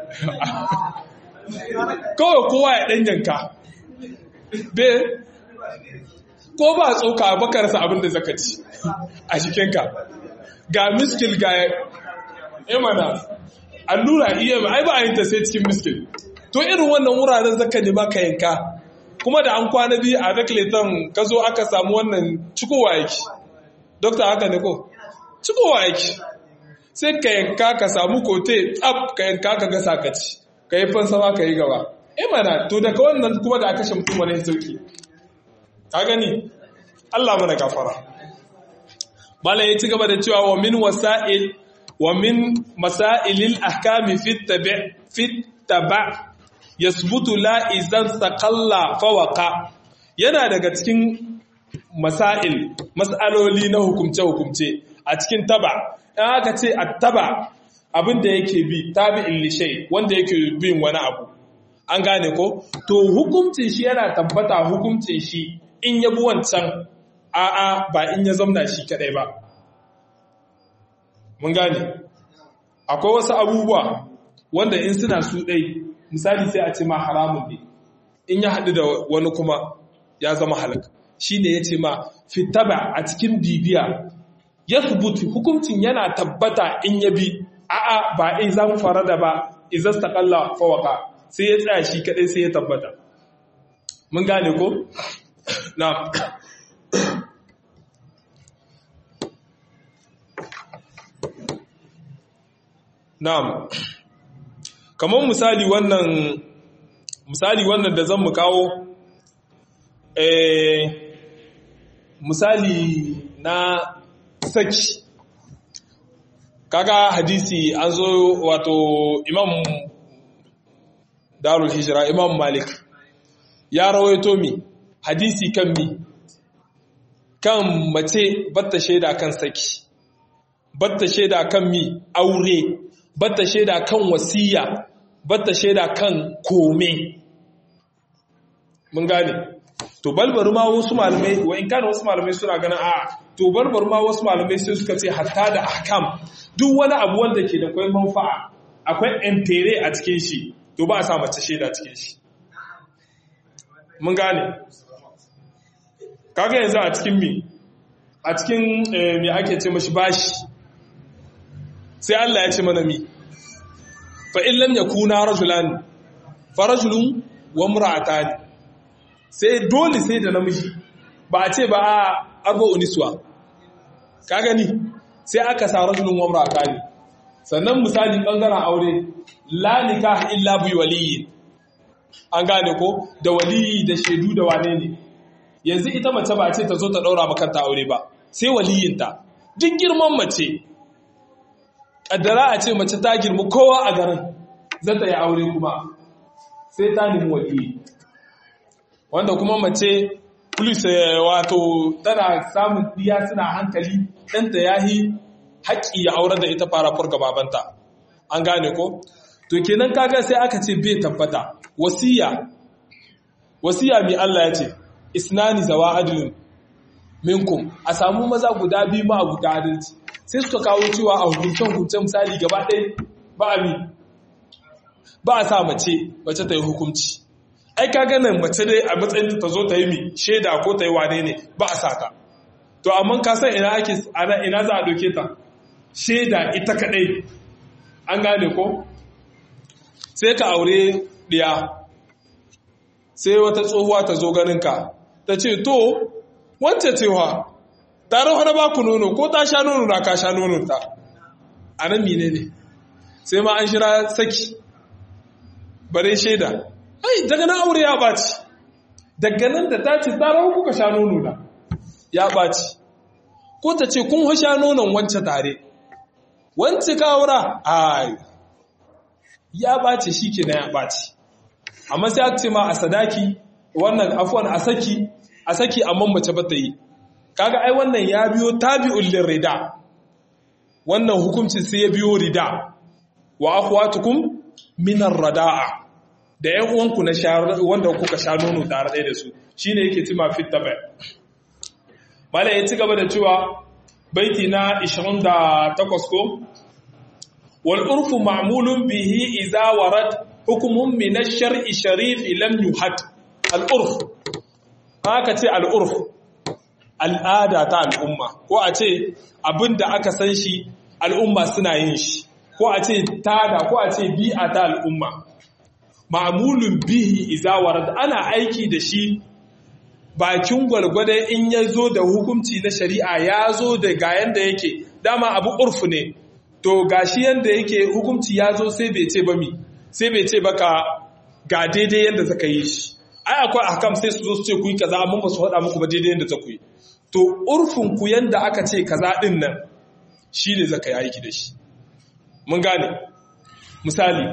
kawai kowa ya ɗan yanka be ko ba tsoka bakarsa abin da zaka ci a jikinka ga miskil ga imana allura iya ai ba a yin ta sai cikin miskin to irin wannan wuraren zaka ne ba ka yanka kuma da an kwana biyu a rekleton ka zo aka samu wannan cikowa yake dokta haka ne ko cikowa yake sai ka yanka ka samu kote tsab ka yanka ka ga sakaci ka yi fansama ka yi gaba eh mana to daga wannan kuma da aka shamtu mana sauki ka gani Allah mana gafara malam ya ci gaba da cewa wa min wasa'il wa min masailil ahkami fit tabi fit taba yasbutu la izan saqalla fawaqa yana daga cikin masail mas'aloli na hukumce hukumce a cikin taba in aka ce attaba abin da yake bi tabi'in li shay wanda yake bin wani abu an gane ko to hukuncin shi yana tabbata hukuncin shi in ya bi wancan a'a ba in ya zamna shi kadai ba mun gane akwai wasu abubuwa wanda in suna su ɗai misali sai a ce ma haramun ne in ya haɗu da wani kuma ya zama halak shi ne ya ce ma fitaba a cikin bibiya ya subutu hukuncin yana tabbata in ya bi a'a ba in zan fara da ba izas ta kalla fawaka sai ya tsaya shi kaɗai sai ya tabbata mun gane ko? na Na'am. Kamar misali wannan misali wannan da zan mu kawo eh misali na saki kaga hadisi an zo wato Imam Darul Hijra Imam Malik ya rawaito mi hadisi kan mi kan mace batta shaida kan saki batta shaida kan mi aure batta shaida kan wasiya batta shaida kan kome mun gane to balbar ma wasu malamai wa in kana wasu malamai suna ganin a to balbar ma wasu malamai sai suka ce hatta da ahkam duk wani abu wanda ke da kwai manfa'a akwai entere a cikin shi to ba a sa mace shaida cikin shi mun gane kaga yanzu a cikin mi a cikin me ake ce mashi bashi sai Allah ya ce mana mi fa in lam yakuna rajulan fa rajulun wa imra'atan sai dole sai da namiji ba a ce ba a arba'u niswa ka gani sai aka sa rajulun wa imra'atan sannan misali bangaren aure la nikah illa bi waliyyi an gane ko da waliyi da shaidu da wane ne yanzu ita mace ba ce ta zo ta daura makanta aure ba sai waliyinta duk girman mace kaddara a ce mace ta girma kowa a garin za ta yi aure kuma sai ta nemi waliyi wanda kuma mace plus wato tana samun diya suna hankali ɗanta ya yi haƙƙi ya aurar da ita fara furga babanta an gane ko to kenan kaga sai aka ce bai tabbata wasiya wasiya mai Allah ya ce isnani zawa adlin minkum a samu maza guda biyu ma guda adalci sai suka kawo cewa a hukuncen hukuncen misali gaba ɗaya ba a bi ba a sa mace mace ta yi hukunci ai ka ganin mace dai a matsayin ta zo ta yi mi shaida ko ta yi wane ne ba a sa ta to amma ka san ina ake ina za a doke ta shaida ita kadai an gane ko sai ka aure ɗiya sai wata tsohuwa ta zo ganinka ta ce to wance cewa tare wani ba ku nono ko ta sha nono na ka sha nono ta a nan mine ne sai ma an shira saki bare shaida ai daga nan aure ya ɓaci daga nan da ta ce tare kuka sha nono na ya ɓaci ko ta ce kun sha nonon wance tare wance ka aura ai ya ɓace shi ke na ya ɓace amma sai aka ce ma a sadaki wannan afuwan a saki a saki amma mace ba ta yi kaga ai wannan ya biyo tabi'ul lirida wannan hukuncin sai ya biyo rida wa akhwatukum min ar-rada'a da ƴan uwanku na wanda kuka sha nono tare ɗaya da su shine yake cima fit tabai malai ya ci gaba da cewa baiti na 28 ko والعرف معمول به إذا ورد حكم من الشرع الشريف لم يحد العرف haka ce al'urf al'ada ta al'umma ko a ce abin da aka san shi al'umma suna yin shi ko a ce tada ko a ce bi'a ta al'umma ma'amulun bihi izawarar ana aiki da shi bakin gwalgwadon in ya zo da hukunci na shari'a ya zo da ga yanda yake dama abu urfu ne to gashi yanda yake hukunci ya zo sai bai ce ba mi sai bai ce baka ga daidai yanda zaka yi shi ai akwai ahkam sai su zo su ce ku yi kaza amma ba su faɗa muku ba daidai yanda za ku yi to urfin ku yanda aka ce kaza din nan shine zaka yi aiki da shi mun gane misali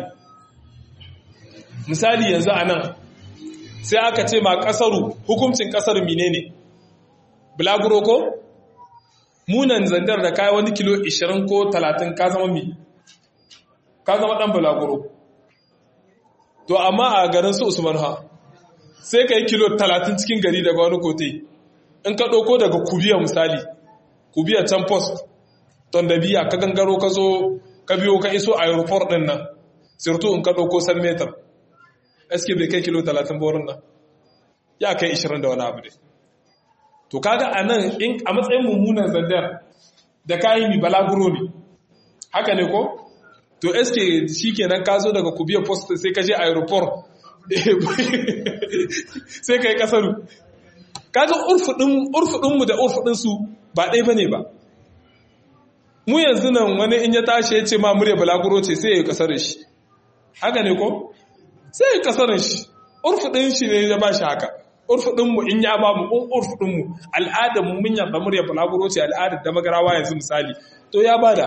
misali yanzu a nan sai aka ce ma kasaru hukuncin kasar mine ne bulaguro ko munan zandar da kayi wani kilo 20 ko 30 ka zama mi ka zama dan bulaguro to amma a garin su usman ha sai ka yi kilo 30 cikin gari daga wani kote in ka ɗauko daga kubiya misali kubiya can post ton da biya ka gangaro ka zo ka biyo ka iso aeroport ɗin nan sirtu in ka ɗauko san metar eske bai kai kilo 30 borin nan ya kai 20 da wani abu dai to kaga a nan a matsayin mummunan zandar da kayi mi balaguro ne haka ne ko to eske shi kenan ka zo daga kubiyar post sai ka je aeroport sai ka yi kasaru kaga urfudinmu da urfudinsu ba ɗaya ba ne ba mu yanzu nan wani in ya tashi ya ce ma murya balaguro ce sai ya yi kasar shi haka ne ko sai ya kasar shi urfudin shi ne ya ba shi haka urfudinmu in ya ba mu urfudinmu al'adar mu mun yaba murya balaguro ce al'adar da magarawa yanzu misali to ya bada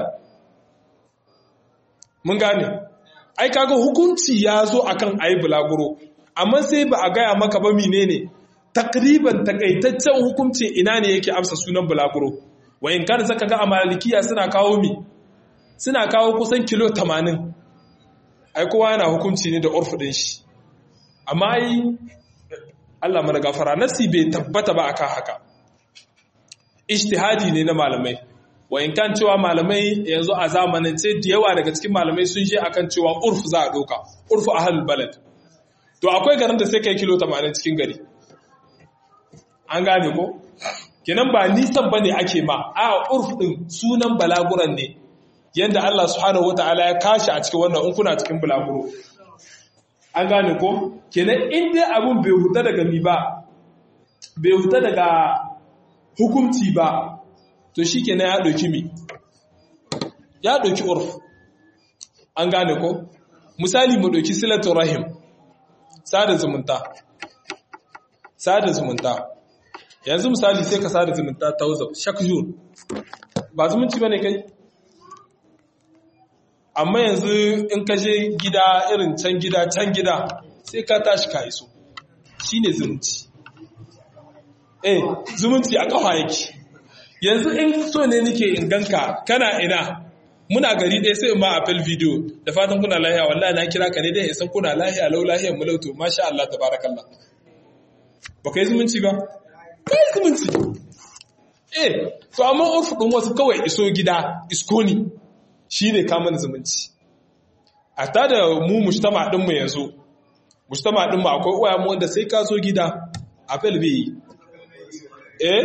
mun gane ai kaga hukunci ya zo akan ayi bulaguro amma sai ba a gaya maka ba menene takriban takaitaccen hukuncin ina ne yake amsa sunan bulaguro wayin kan saka ga amalikiya suna kawo mi suna kawo kusan kilo 80 ai kowa yana hukunci ne da urfu din shi amma ai Allah mana gafara nasi bai tabbata ba akan haka ijtihadi ne na malamai wayin kan cewa malamai yanzu a zamanin ce da yawa daga cikin malamai sun je akan cewa urfu za a ɗauka urfu a halin balad to akwai garin da sai kai kilo 80 cikin gari an gane ko kenan ba nisan bane ake ma a urfu din sunan balaguran ne yanda Allah subhanahu wataala ya kashi a cikin wannan in kuna cikin balaguro an gane ko kenan in dai abun bai huta daga mi ba bai huta daga hukunci ba to shi kenan ya ɗauki mi ya ɗauki urf an gane ko misali mu ɗauki silatun rahim sada zumunta sada zumunta yanzu misali sai ka sada zumunta ta wuzau shakjur ba zumunci ba ne kai amma yanzu in ka je gida irin can gida can gida sai ka tashi ka iso shi ne zumunci eh zumunci a ƙafa yake yanzu in so ne nike in ganka kana ina muna gari ɗaya sai ma apel video da fatan kuna lahiya wallahi na kira ka ne dai isan kuna lahiya lau lahiyar mu lauto masha Allah tabarakallah ba kai zumunci ba kai zumunci eh to amma urfu din wasu kawai iso gida isko ne shine kamun zumunci a ta da mu mujtama din mu yanzu mujtama din mu akwai uwa mu wanda sai ka zo gida apel bai eh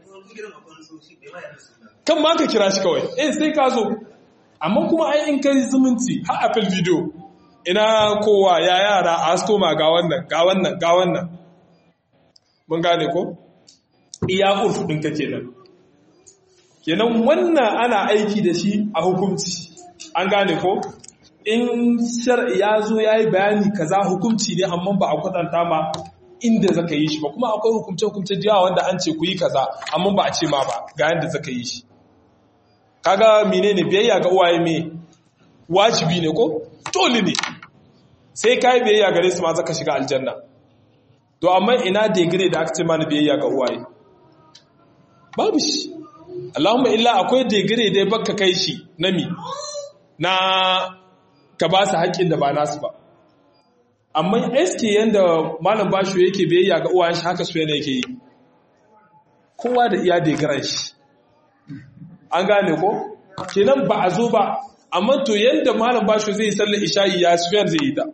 kan ma ka kira shi kawai eh sai ka zo amma kuma ai in kai zumunci har apple video ina kowa ya yara a asko ma ga wannan ga wannan ga wannan mun gane ko iya urfu din ka kenan kenan wannan ana aiki da shi a hukunci an gane ko in shar'i ya zo ya yi bayani kaza hukunci ne amma ba a kwatanta ma inda zaka yi shi ba kuma akwai hukumce-hukumce da yawa wanda an ce ku yi kaza amma ba a ce ma ba ga yadda zaka yi shi kaga menene biyayya ga uwaye me wajibi ne ko dole ne sai kai biyayya gare su ma zaka shiga aljanna to amma ina degree da aka ce mana biyayya ga uwaye babu shi Allahumma illa akwai degree da baka kai shi na mi na ka ba su haƙƙin da ba nasu ba amma eske yanda malam basho yake biyayya ga uwayen shi haka su yana yake yi kowa da iya degaran shi an gane ko kenan ba a zo ba amma to yanda malam basho zai sallar isha'i ya sufiyar zai yi ta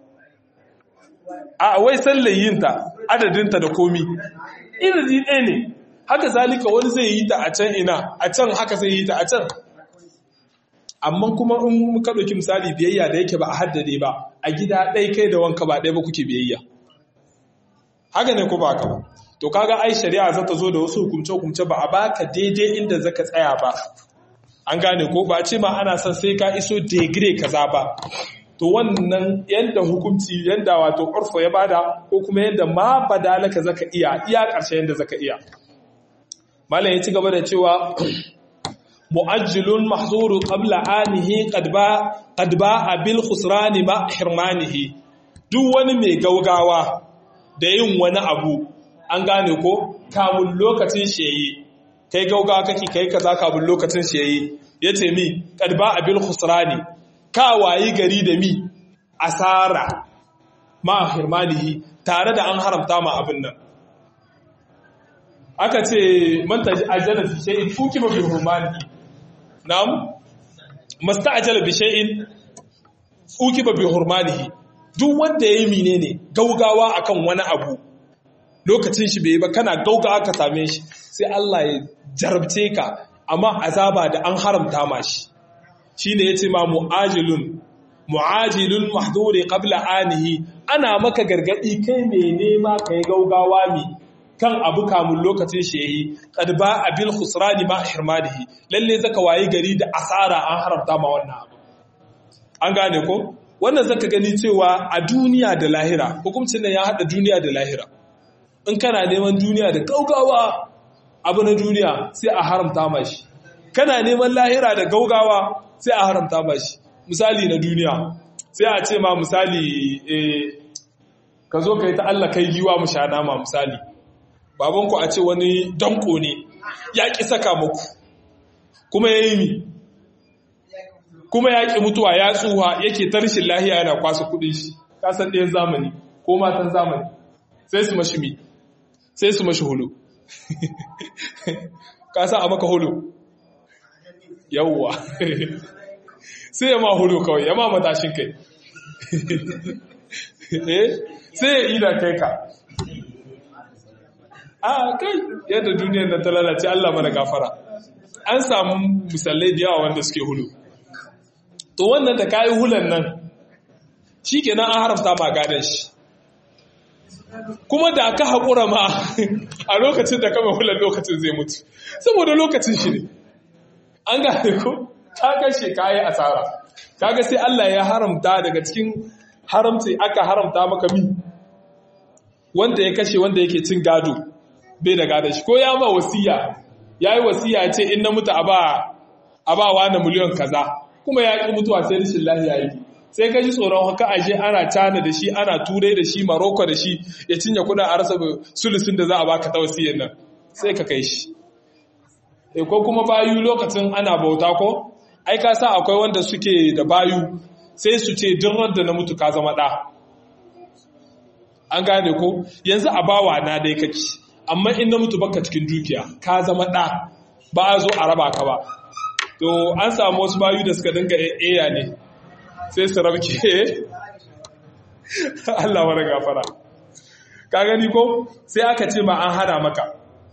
a wai sallar yin ta adadinta da komi irin ɗaya ne haka zalika wani zai yi ta a can ina a can haka zai yi ta a can amma kuma in ka ɗauki misali biyayya da yake ba a haddade ba a gida ɗai kai da wanka ba ɗaya ba kuke biyayya haka ne ko ba haka ba to kaga ai shari'a za ta zo da wasu hukumce-hukumce ba a baka daidai inda zaka tsaya ba an gane ko ba ce ma ana son sai ka iso degre kaza ba to wannan yanda hukunci yanda wato urfu ya bada ko kuma yanda ma badalaka zaka iya iya ƙarshe yanda zaka iya malam ya ci gaba da cewa mu'ajjilun mahzuru qabla anihi qad ba qad ba'a bil khusrani ma hirmanihi duk wani mai gaugawa da yin wani abu an gane ko kamun lokacin shi yayi kai gaugawa kake kai kaza kamun lokacin shi yayi yace mi qad ba'a bil khusrani ka wayi gari da mi asara ma hirmanihi tare da an haramta ma abin nan aka ce man ajala fi shay'in fukiba bi hurmanihi na'am masta'jala bi shay'in fukiba bi hurmanihi duk wanda yayi menene gaugawa akan wani abu lokacin shi bai ba kana gaugawa ka same shi sai Allah ya jarabce ka amma azaba da an haramta ma shi shine yace ma mu'ajilun mu'ajilun mahduri qabla anihi ana maka gargadi kai mai nema kai gaugawa mi kan abu kamun lokacin shi yayi qad ba abil khusrani ma hirmanihi lalle zaka wayi gari da asara an haramta ma wannan abu an gane ko wannan zaka gani cewa a duniya da lahira hukuncin nan ya hada duniya da lahira in kana neman duniya da gaugawa abu na duniya sai a haramta ma shi kana neman lahira da gaugawa sai a haramta ma shi misali na duniya sai a ce ma misali ka zo ka yi ta Allah kai giwa mu sha nama misali babanku a ce wani danko ne ya ƙi saka muku kuma ya yi mi kuma ya ƙi mutuwa ya tsuwa yake tarshin lahiya yana kwasa kudin shi kasan ɗayan zamani ko matan zamani sai su mashi mi sai su mashi hulu kasa a maka hulu yawwa sai ya ma hulu kawai ya ma matashin kai sai ya ida kai ka a kai yadda duniyar nan ta lalace Allah mana gafara an samu misalai da yawa wanda suke hulu to wannan da kayi hulan nan shi kenan an haramta ma gadon shi kuma da ka haƙura ma a lokacin da kama hulan lokacin zai mutu saboda lokacin shi ne an gane ko ka kashe kayi asara kaga sai Allah ya haramta daga cikin haramci aka haramta maka mi wanda ya kashe wanda yake cin gado bai da gada shi ko ya ma wasiya ya yi wasiya ce in na mutu a ba wa na miliyan kaza kuma ya ƙi mutuwa sai rashin lahiya yi sai ka ji tsoron haka aje ana cana da shi ana turai da shi maroko da shi ya cinye kudin a rasa sulusun da za a baka ta wasiyar nan sai ka kai shi ko kuma bayu lokacin ana bauta ko ai ka sa akwai wanda suke da bayu sai su ce duk da na mutu ka zama ɗa an gane ko yanzu a bawa na dai kake amma in na mutu baka cikin dukiya ka zama ɗa ba a zo a raba ka ba to an samu wasu bayu da suka dinga eya ne sai su rabke Allah mara gafara ka gani ko sai aka ce ma an hana maka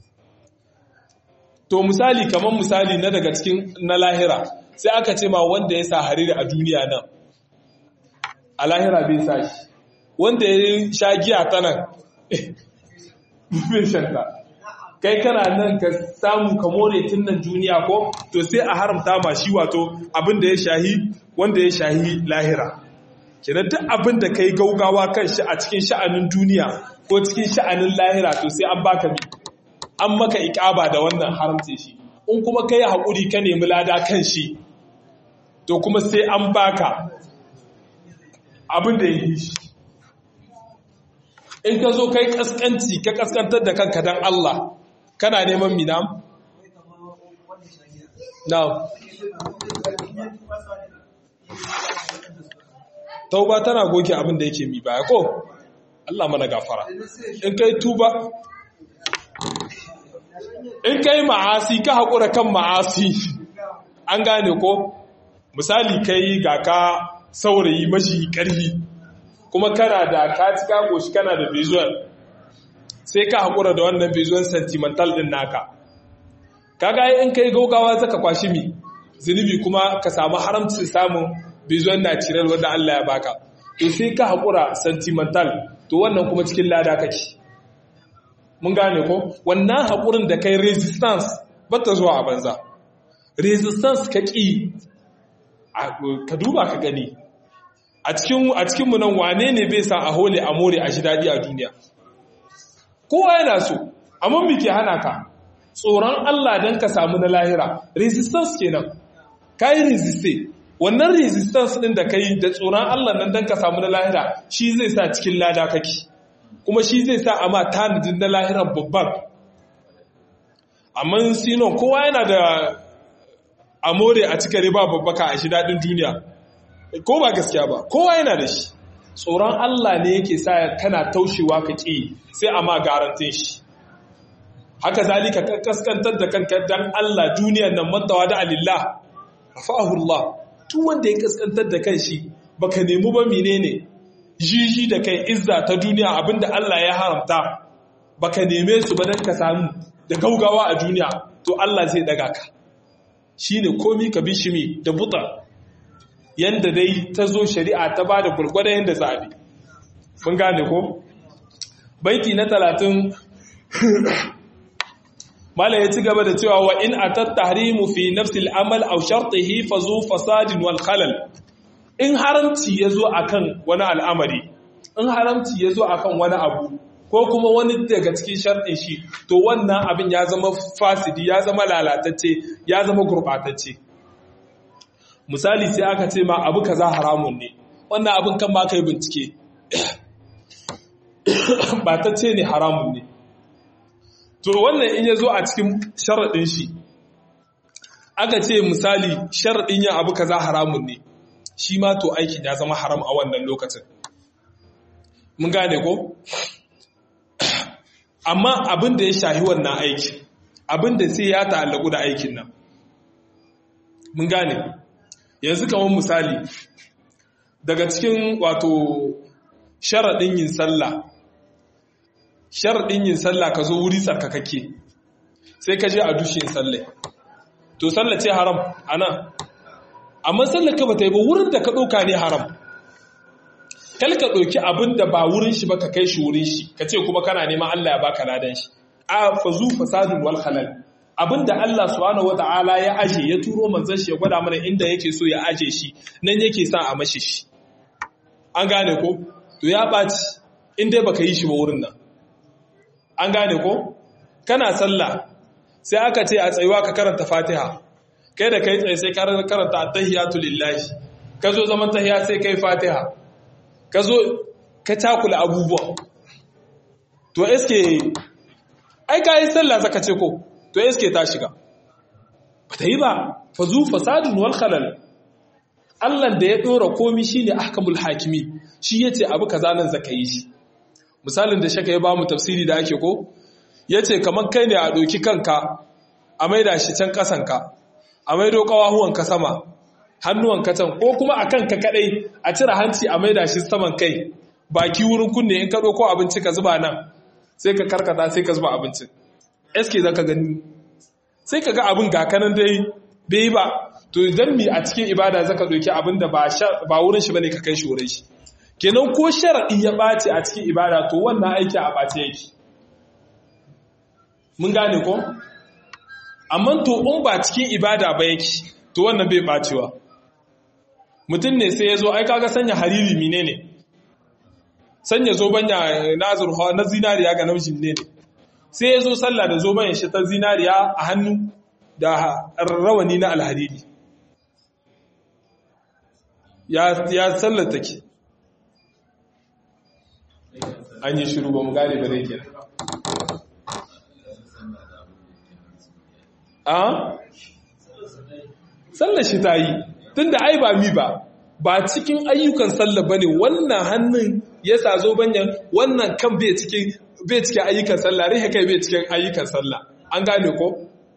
to misali kamar misali na daga cikin na lahira sai aka ce ma wanda ya sa hariri a duniya nan a lahira bai sa shi wanda ya sha giya ta nan bai shanta kai kana nan ka samu ka more tun nan duniya ko to sai a haramta ma shi wato abin da ya shahi wanda ya shahi lahira kina duk abin da kai gaugawa kan shi a cikin sha'anin duniya ko cikin sha'anin lahira to sai an baka mi an maka ikaba da wannan haramce shi in kuma kai haƙuri ka nemi lada kan shi to kuma sai an baka abin da ya yi shi in ka zo kai kaskanci ka kaskantar da kanka don Allah kana neman minam? now tauba tana goke abin da yake mi baya ko Allah mana gafara in kai tuba in kai ma'asi ka haƙura kan ma'asi an gane ko misali kai ga ka saurayi mashi ƙarfi kuma kana da ka ci ka goshi kana da visual sai ka haƙura da wannan visual sentimental ɗin naka kaga in kai gaugawa zaka kwashi mi zunubi kuma ka samu haramcin samun bizon natural wanda Allah ya baka to sai ka haƙura sentimental to wannan kuma cikin lada kake mun gane ko wannan haƙurin da kai resistance bata zuwa a banza resistance ka ƙi ka duba ka gani a cikinmu nan wane ne bai sa a hole a more a shi daɗi a duniya kowa yana so amma me ke hana ka tsoron Allah don ka samu na lahira resistance kenan ka yi resiste wannan resistance ɗin da ka yi da tsoron Allah nan don ka samu na lahira shi zai sa cikin lada kake kuma shi zai sa amma tanadin na lahiran babban amma sinon kowa yana da amore a cika riba babbaka a shi daɗin duniya ko ba gaskiya ba kowa yana da shi tsoron Allah ne yake sa kana taushewa ka ƙi sai a ma garantin shi haka zalika ka kaskantar da kanka dan Allah duniyar nan mantawa da alillah rafa'ahu Allah tun wanda ya kaskantar da kanshi baka nemi ba menene jiji da kai izza ta duniya abinda Allah ya haramta baka neme su ba dan ka samu da gaugawa a duniya to Allah zai daga ka shine komi ka bi shimi da buta yanda dai ta zo shari'a ta ba da gurgurda yanda za a bi mun gane ko baiti na talatin mala ya ci gaba da cewa wa in atat tahrimu fi nafsil amal aw shartihi fa zu fasadin wal khalal in haramci yazo akan wani al'amari in haramci yazo akan wani abu ko kuma wani daga cikin sharɗin shi to wannan abin ya zama fasidi ya zama lalatacce ya zama gurɓatacce misali sai aka ce ma abu kaza haramun ne wannan abin kan ma kai bincike batacce ne haramun ne to wannan in ya zo a cikin sharaɗin shi aka ce misali sharaɗin yin abu kaza haramun ne shi ma to aikin ya zama haram a wannan lokacin mun gane ko amma abin da ya shahi wannan aiki abin da sai ya ta'allaku da aikin nan mun gane yanzu kamar misali daga cikin wato sharaɗin yin sallah sharaɗin yin sallah ka zo wuri tsarkakakke sai ka je a dushe sallai to sallah ce haram ana amma sallah ka bata yi ba wurin da ka ɗauka ne haram kal ka ɗauki abin da ba wurin shi ba ka kai shi wurin shi ka ce kuma kana neman Allah ya baka ladan shi a fazu fasadun wal halal abin da Allah subhanahu wata'ala ya aje ya turo manzon shi ya gwada mana inda yake so ya aje shi nan yake sa a mashi shi an gane ko to ya ɓaci in dai baka yi shi ba wurin nan an gane ko kana sallah sai aka ce a tsayuwa ka karanta fatiha kai da kai tsaye sai karanta attahiyatu lillahi ka zo zaman tahiya sai kai fatiha ka zo ka cakula abubuwa to eske ai ka yi sallah zaka ce ko to eske ta shiga ba ta yi ba fa zu fasadun wal khalal Allah da ya dora komi shine ahkamul hakimi shi yace abu kaza nan zaka yi shi misalin da shaka ya bamu tafsiri da ake ko yace kaman kai ne a doki kanka a maida shi can kasanka a maido kawahuwan ka sama hannuwan ka can ko kuma a kanka kadai a cire hanci a maida shi saman kai baki wurin kunne in ka ko abinci ka zuba nan sai ka karkata sai ka zuba abincin eske zaka gani sai ka ga abin ga kanan dai bai ba to idan mi a cikin ibada zaka doki abin da ba wurin shi bane ka kai shi wurin shi kenan ko sharadi ya bace a cikin ibada to wannan aiki a bace yake mun gane ko amma to in ba cikin ibada ba yake to wannan bai bacewa mutum ne sai ya zo ai kaga sanya hariri mine ne sanya zobanya na zurfa na zinariya ga namijin ne sai ya zo sallah da zobanya shi ta zinariya a hannu da rawani na alhariri ya ya sallar take an yi shiru ba mu gane ba dai kenan a sallar shi ta yi tunda ai ba mi ba ba cikin ayyukan sallah bane wannan hannun ya sa zo banyan wannan kan bai cikin bai cikin ayyukan sallah rihe kai bai cikin ayyukan sallah an gane ko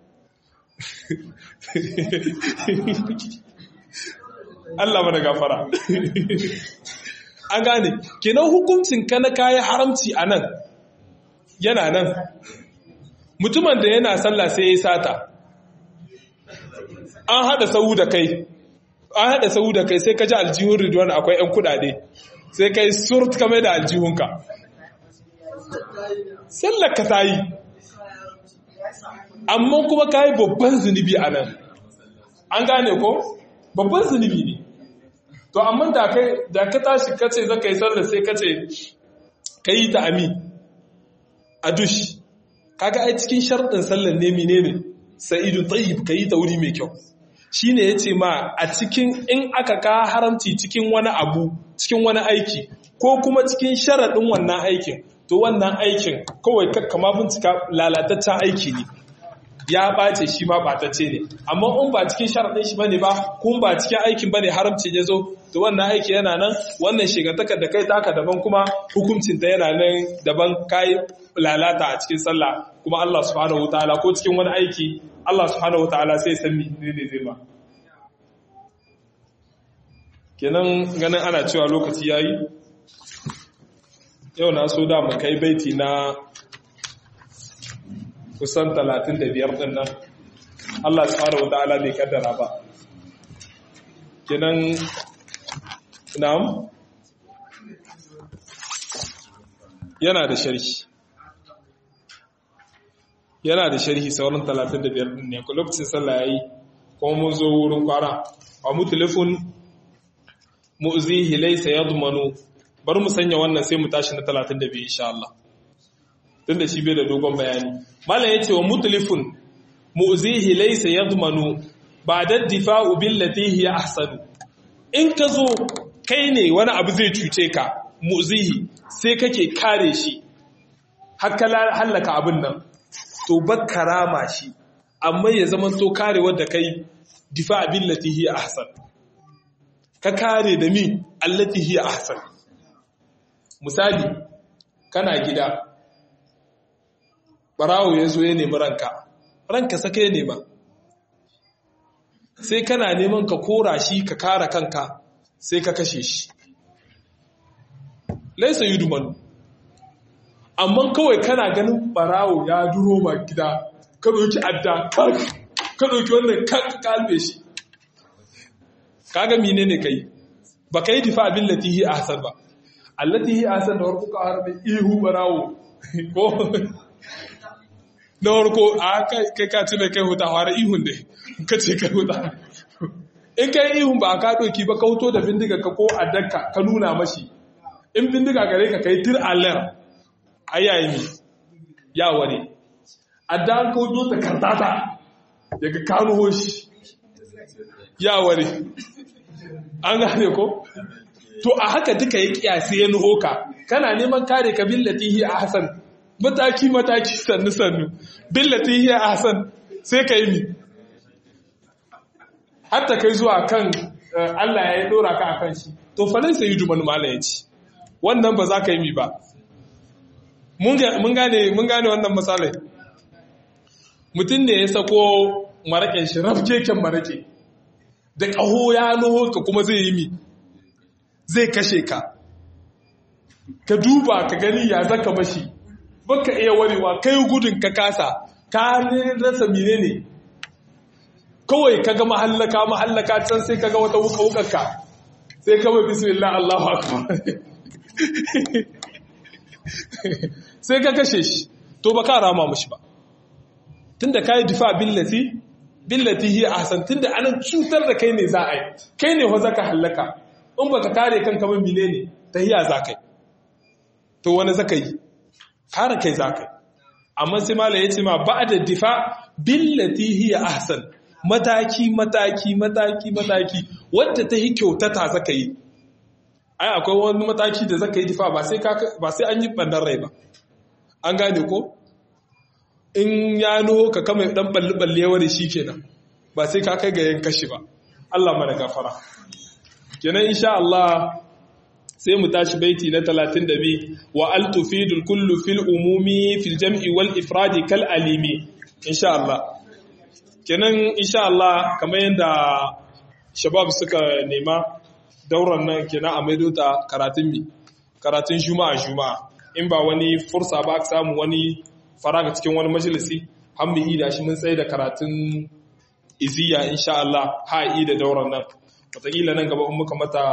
Allah mana gafara an gane kenan hukuncin ka na kayi haramci a nan yana nan mutumin da yana sallah sai ya sata an hada sau da kai an hada sau da kai sai ka ji aljihun ridwan akwai yan kudade sai kai surt kamar da aljihunka sallar ka ta yi amma kuma ka yi babban zunubi a nan an gane ko babban zunubi ne to amma da ka tashi kace za ka yi sallar sai kace ka yi ta ami a dush kaga ai cikin sharɗin sallar ne mine ne sa'idu tayyib ka yi ta wuri mai kyau shi ne ya ce ma a cikin in aka ka haramci cikin wani abu cikin wani aiki ko kuma cikin sharaɗin wannan aikin to wannan aikin kawai kama bincika lalataccen aiki ne ya ɓace shi ma ɓatacce ne amma in ba cikin sharaɗin shi bane ba kun ba cikin aikin bane haramci ya zo to wannan aiki yana nan wannan shigantakar da kai taka daban kuma hukuncinta yana nan daban kai lalata a cikin sallah kuma Allah subhanahu wataala ko cikin wani aiki Allah subhanahu wataala sai san me ne zai ba kenan ganin ana cewa lokaci yayi yau na so da mu kai baiti na kusan 35 din nan Allah subhanahu wataala bai kaddara ba kenan na'am yana da sharhi yana da sharhi sauran 35 din ne lokacin sallah yayi kuma mun zo wurin kwara wa mutlifun mu'zihi laysa yadmanu bar mu sanya wannan sai mu tashi na 32 insha Allah tunda shi bai da dogon bayani mallan yace wa mutlifun mu'zihi laysa yadmanu ba'da difa'u billati hiya ahsanu in ka zo kai ne wani abu zai cuce ka mu'zihi sai kake kare shi haka hallaka abin nan to bakkarama shi amma ya zama to kare wadda kai difa abin latihi ahsan ka kare da mi allatihi ahsan misali kana gida barawo ya zo ya nemi ranka ranka sake ya nema sai kana neman ka kora shi ka kare kanka sai ka kashe shi laisa yi dumanu amma kawai kana ganin barawo ya duro ma gida ka ɗauki adda ka ɗauki wannan kan kalbe shi kaga mine ne kai ba ka yi difa abin latihi a hasar ba allatihi a hasar da warko ka harbe ihu barawo ko na warko a kai ka ci mai kai huta fara ihun ne ka ce kai huta in kai ihun ba ka ɗauki ba ka huto da bindiga ka ko addanka ka nuna mashi in bindiga gare ka kai tir alar ayayi ne ya ware adda an kawo ta kartata daga kanu hoshi ya ware an gane ko to a haka duka ya kiyasi ya nuho ka kana neman kare ka billatihi a hasan mataki mataki sannu sannu billatihi a hasan sai ka yi mi hatta kai zuwa kan Allah ya yi dora ka a kan shi to falai sai yi duman mala ya ci wannan ba za ka yi mi ba mun gane wannan matsalai mutum ne ya sako maraƙin shi rafkeken maraƙe da ƙaho ya nuho ka kuma zai yi mi zai kashe ka ka duba ka gani ya zaka mashi baka iya warewa kai gudun ka kasa ka rasa mine ne kawai ka ga mahallaka mahallaka can sai ka ga wata wuka-wukarka sai kawai bismillah Allahu akbar sai ka kashe shi to ba ka rama mashi ba tunda ka yi difa billati billati hiya ahsan tunda anan cutar da kai ne za a yi kai ne wa zaka hallaka in baka kare kanka ba mine ne tahiya za kai to wani zaka yi kare kai za kai amma sai mala ya ce ma ba'da difa billati hiya ahsan mataki mataki mataki mataki wadda ta yi kyautata zaka yi ai akwai wani mataki da zaka yi difa ba sai ba sai an yi bandan rai ba an gane ko in ya nuho ka kama dan balli balle wani kenan ba sai ka kai ga yin kashi ba Allah mana gafara kenan insha Allah sai mu tashi baiti na 32 wa al tufidul kullu fil umumi fil jam'i wal ifradi kal alimi insha Allah kenan insha Allah kamar yadda shabab suka nema dauran nan kenan a maido ta karatun mi karatun juma'a juma'a in ba wani fursa ba samu wani faraga cikin wani majalisi hamdi da shi mun tsaye da karatun iziya insha Allah ha'i da dauran nan wataƙila nan gaba in muka mata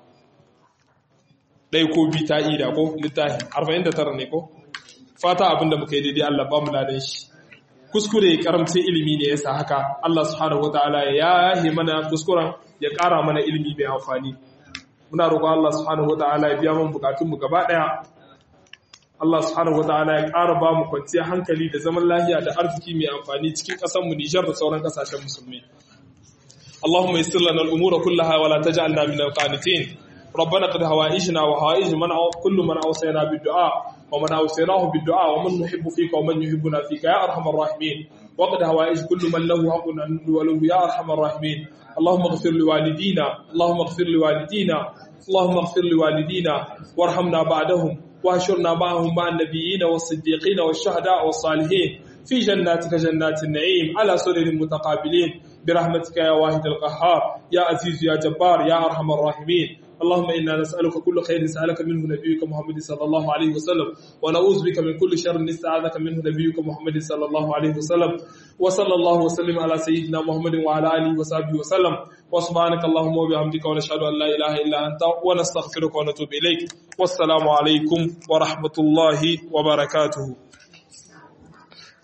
ɗai ko bi ta ida ko littafi 49 ne ko fata abinda muka yi daidai Allah ba mu ladan shi kuskure karamcin ilimi ne yasa haka Allah subhanahu wataala ya yahe mana kuskuren ya ƙara mana ilimi mai amfani muna roƙon Allah subhanahu wataala ya biya mana bukatun mu gaba ɗaya Allah subhanahu wataala ya ƙara ba mu kwanciyar hankali da zaman lafiya da arziki mai amfani cikin ƙasar mu Nijar da sauran ƙasashen musulmi اللهم يسر لنا الأمور كلها ولا تجعلنا من القانتين ربنا قد هوائجنا وهوائج من أو كل من أوصينا بالدعاء ومن أوصيناه بالدعاء ومن نحب فيك ومن يحبنا فيك يا أرحم الراحمين وقد هوائج كل من له حق وله يا أرحم الراحمين اللهم اغفر لوالدينا اللهم اغفر لوالدينا اللهم اغفر لوالدينا وارحمنا بعدهم واهشرنا معهم مع النبيين والصديقين والشهداء والصالحين في جناتك جنات النعيم على سرر متقابلين برحمتك يا واحد القهار يا عزيز يا جبار يا أرحم الراحمين اللهم إنا نسألك كل خير سألك منه نبيك محمد صلى الله عليه وسلم ونعوذ بك من كل شر نستعاذك منه نبيك محمد صلى الله عليه وسلم وصلى الله وسلم على سيدنا محمد وعلى آله وصحبه وسلم وسبحانك اللهم وبحمدك ونشهد أن لا إله إلا أنت ونستغفرك ونتوب إليك والسلام عليكم ورحمة الله وبركاته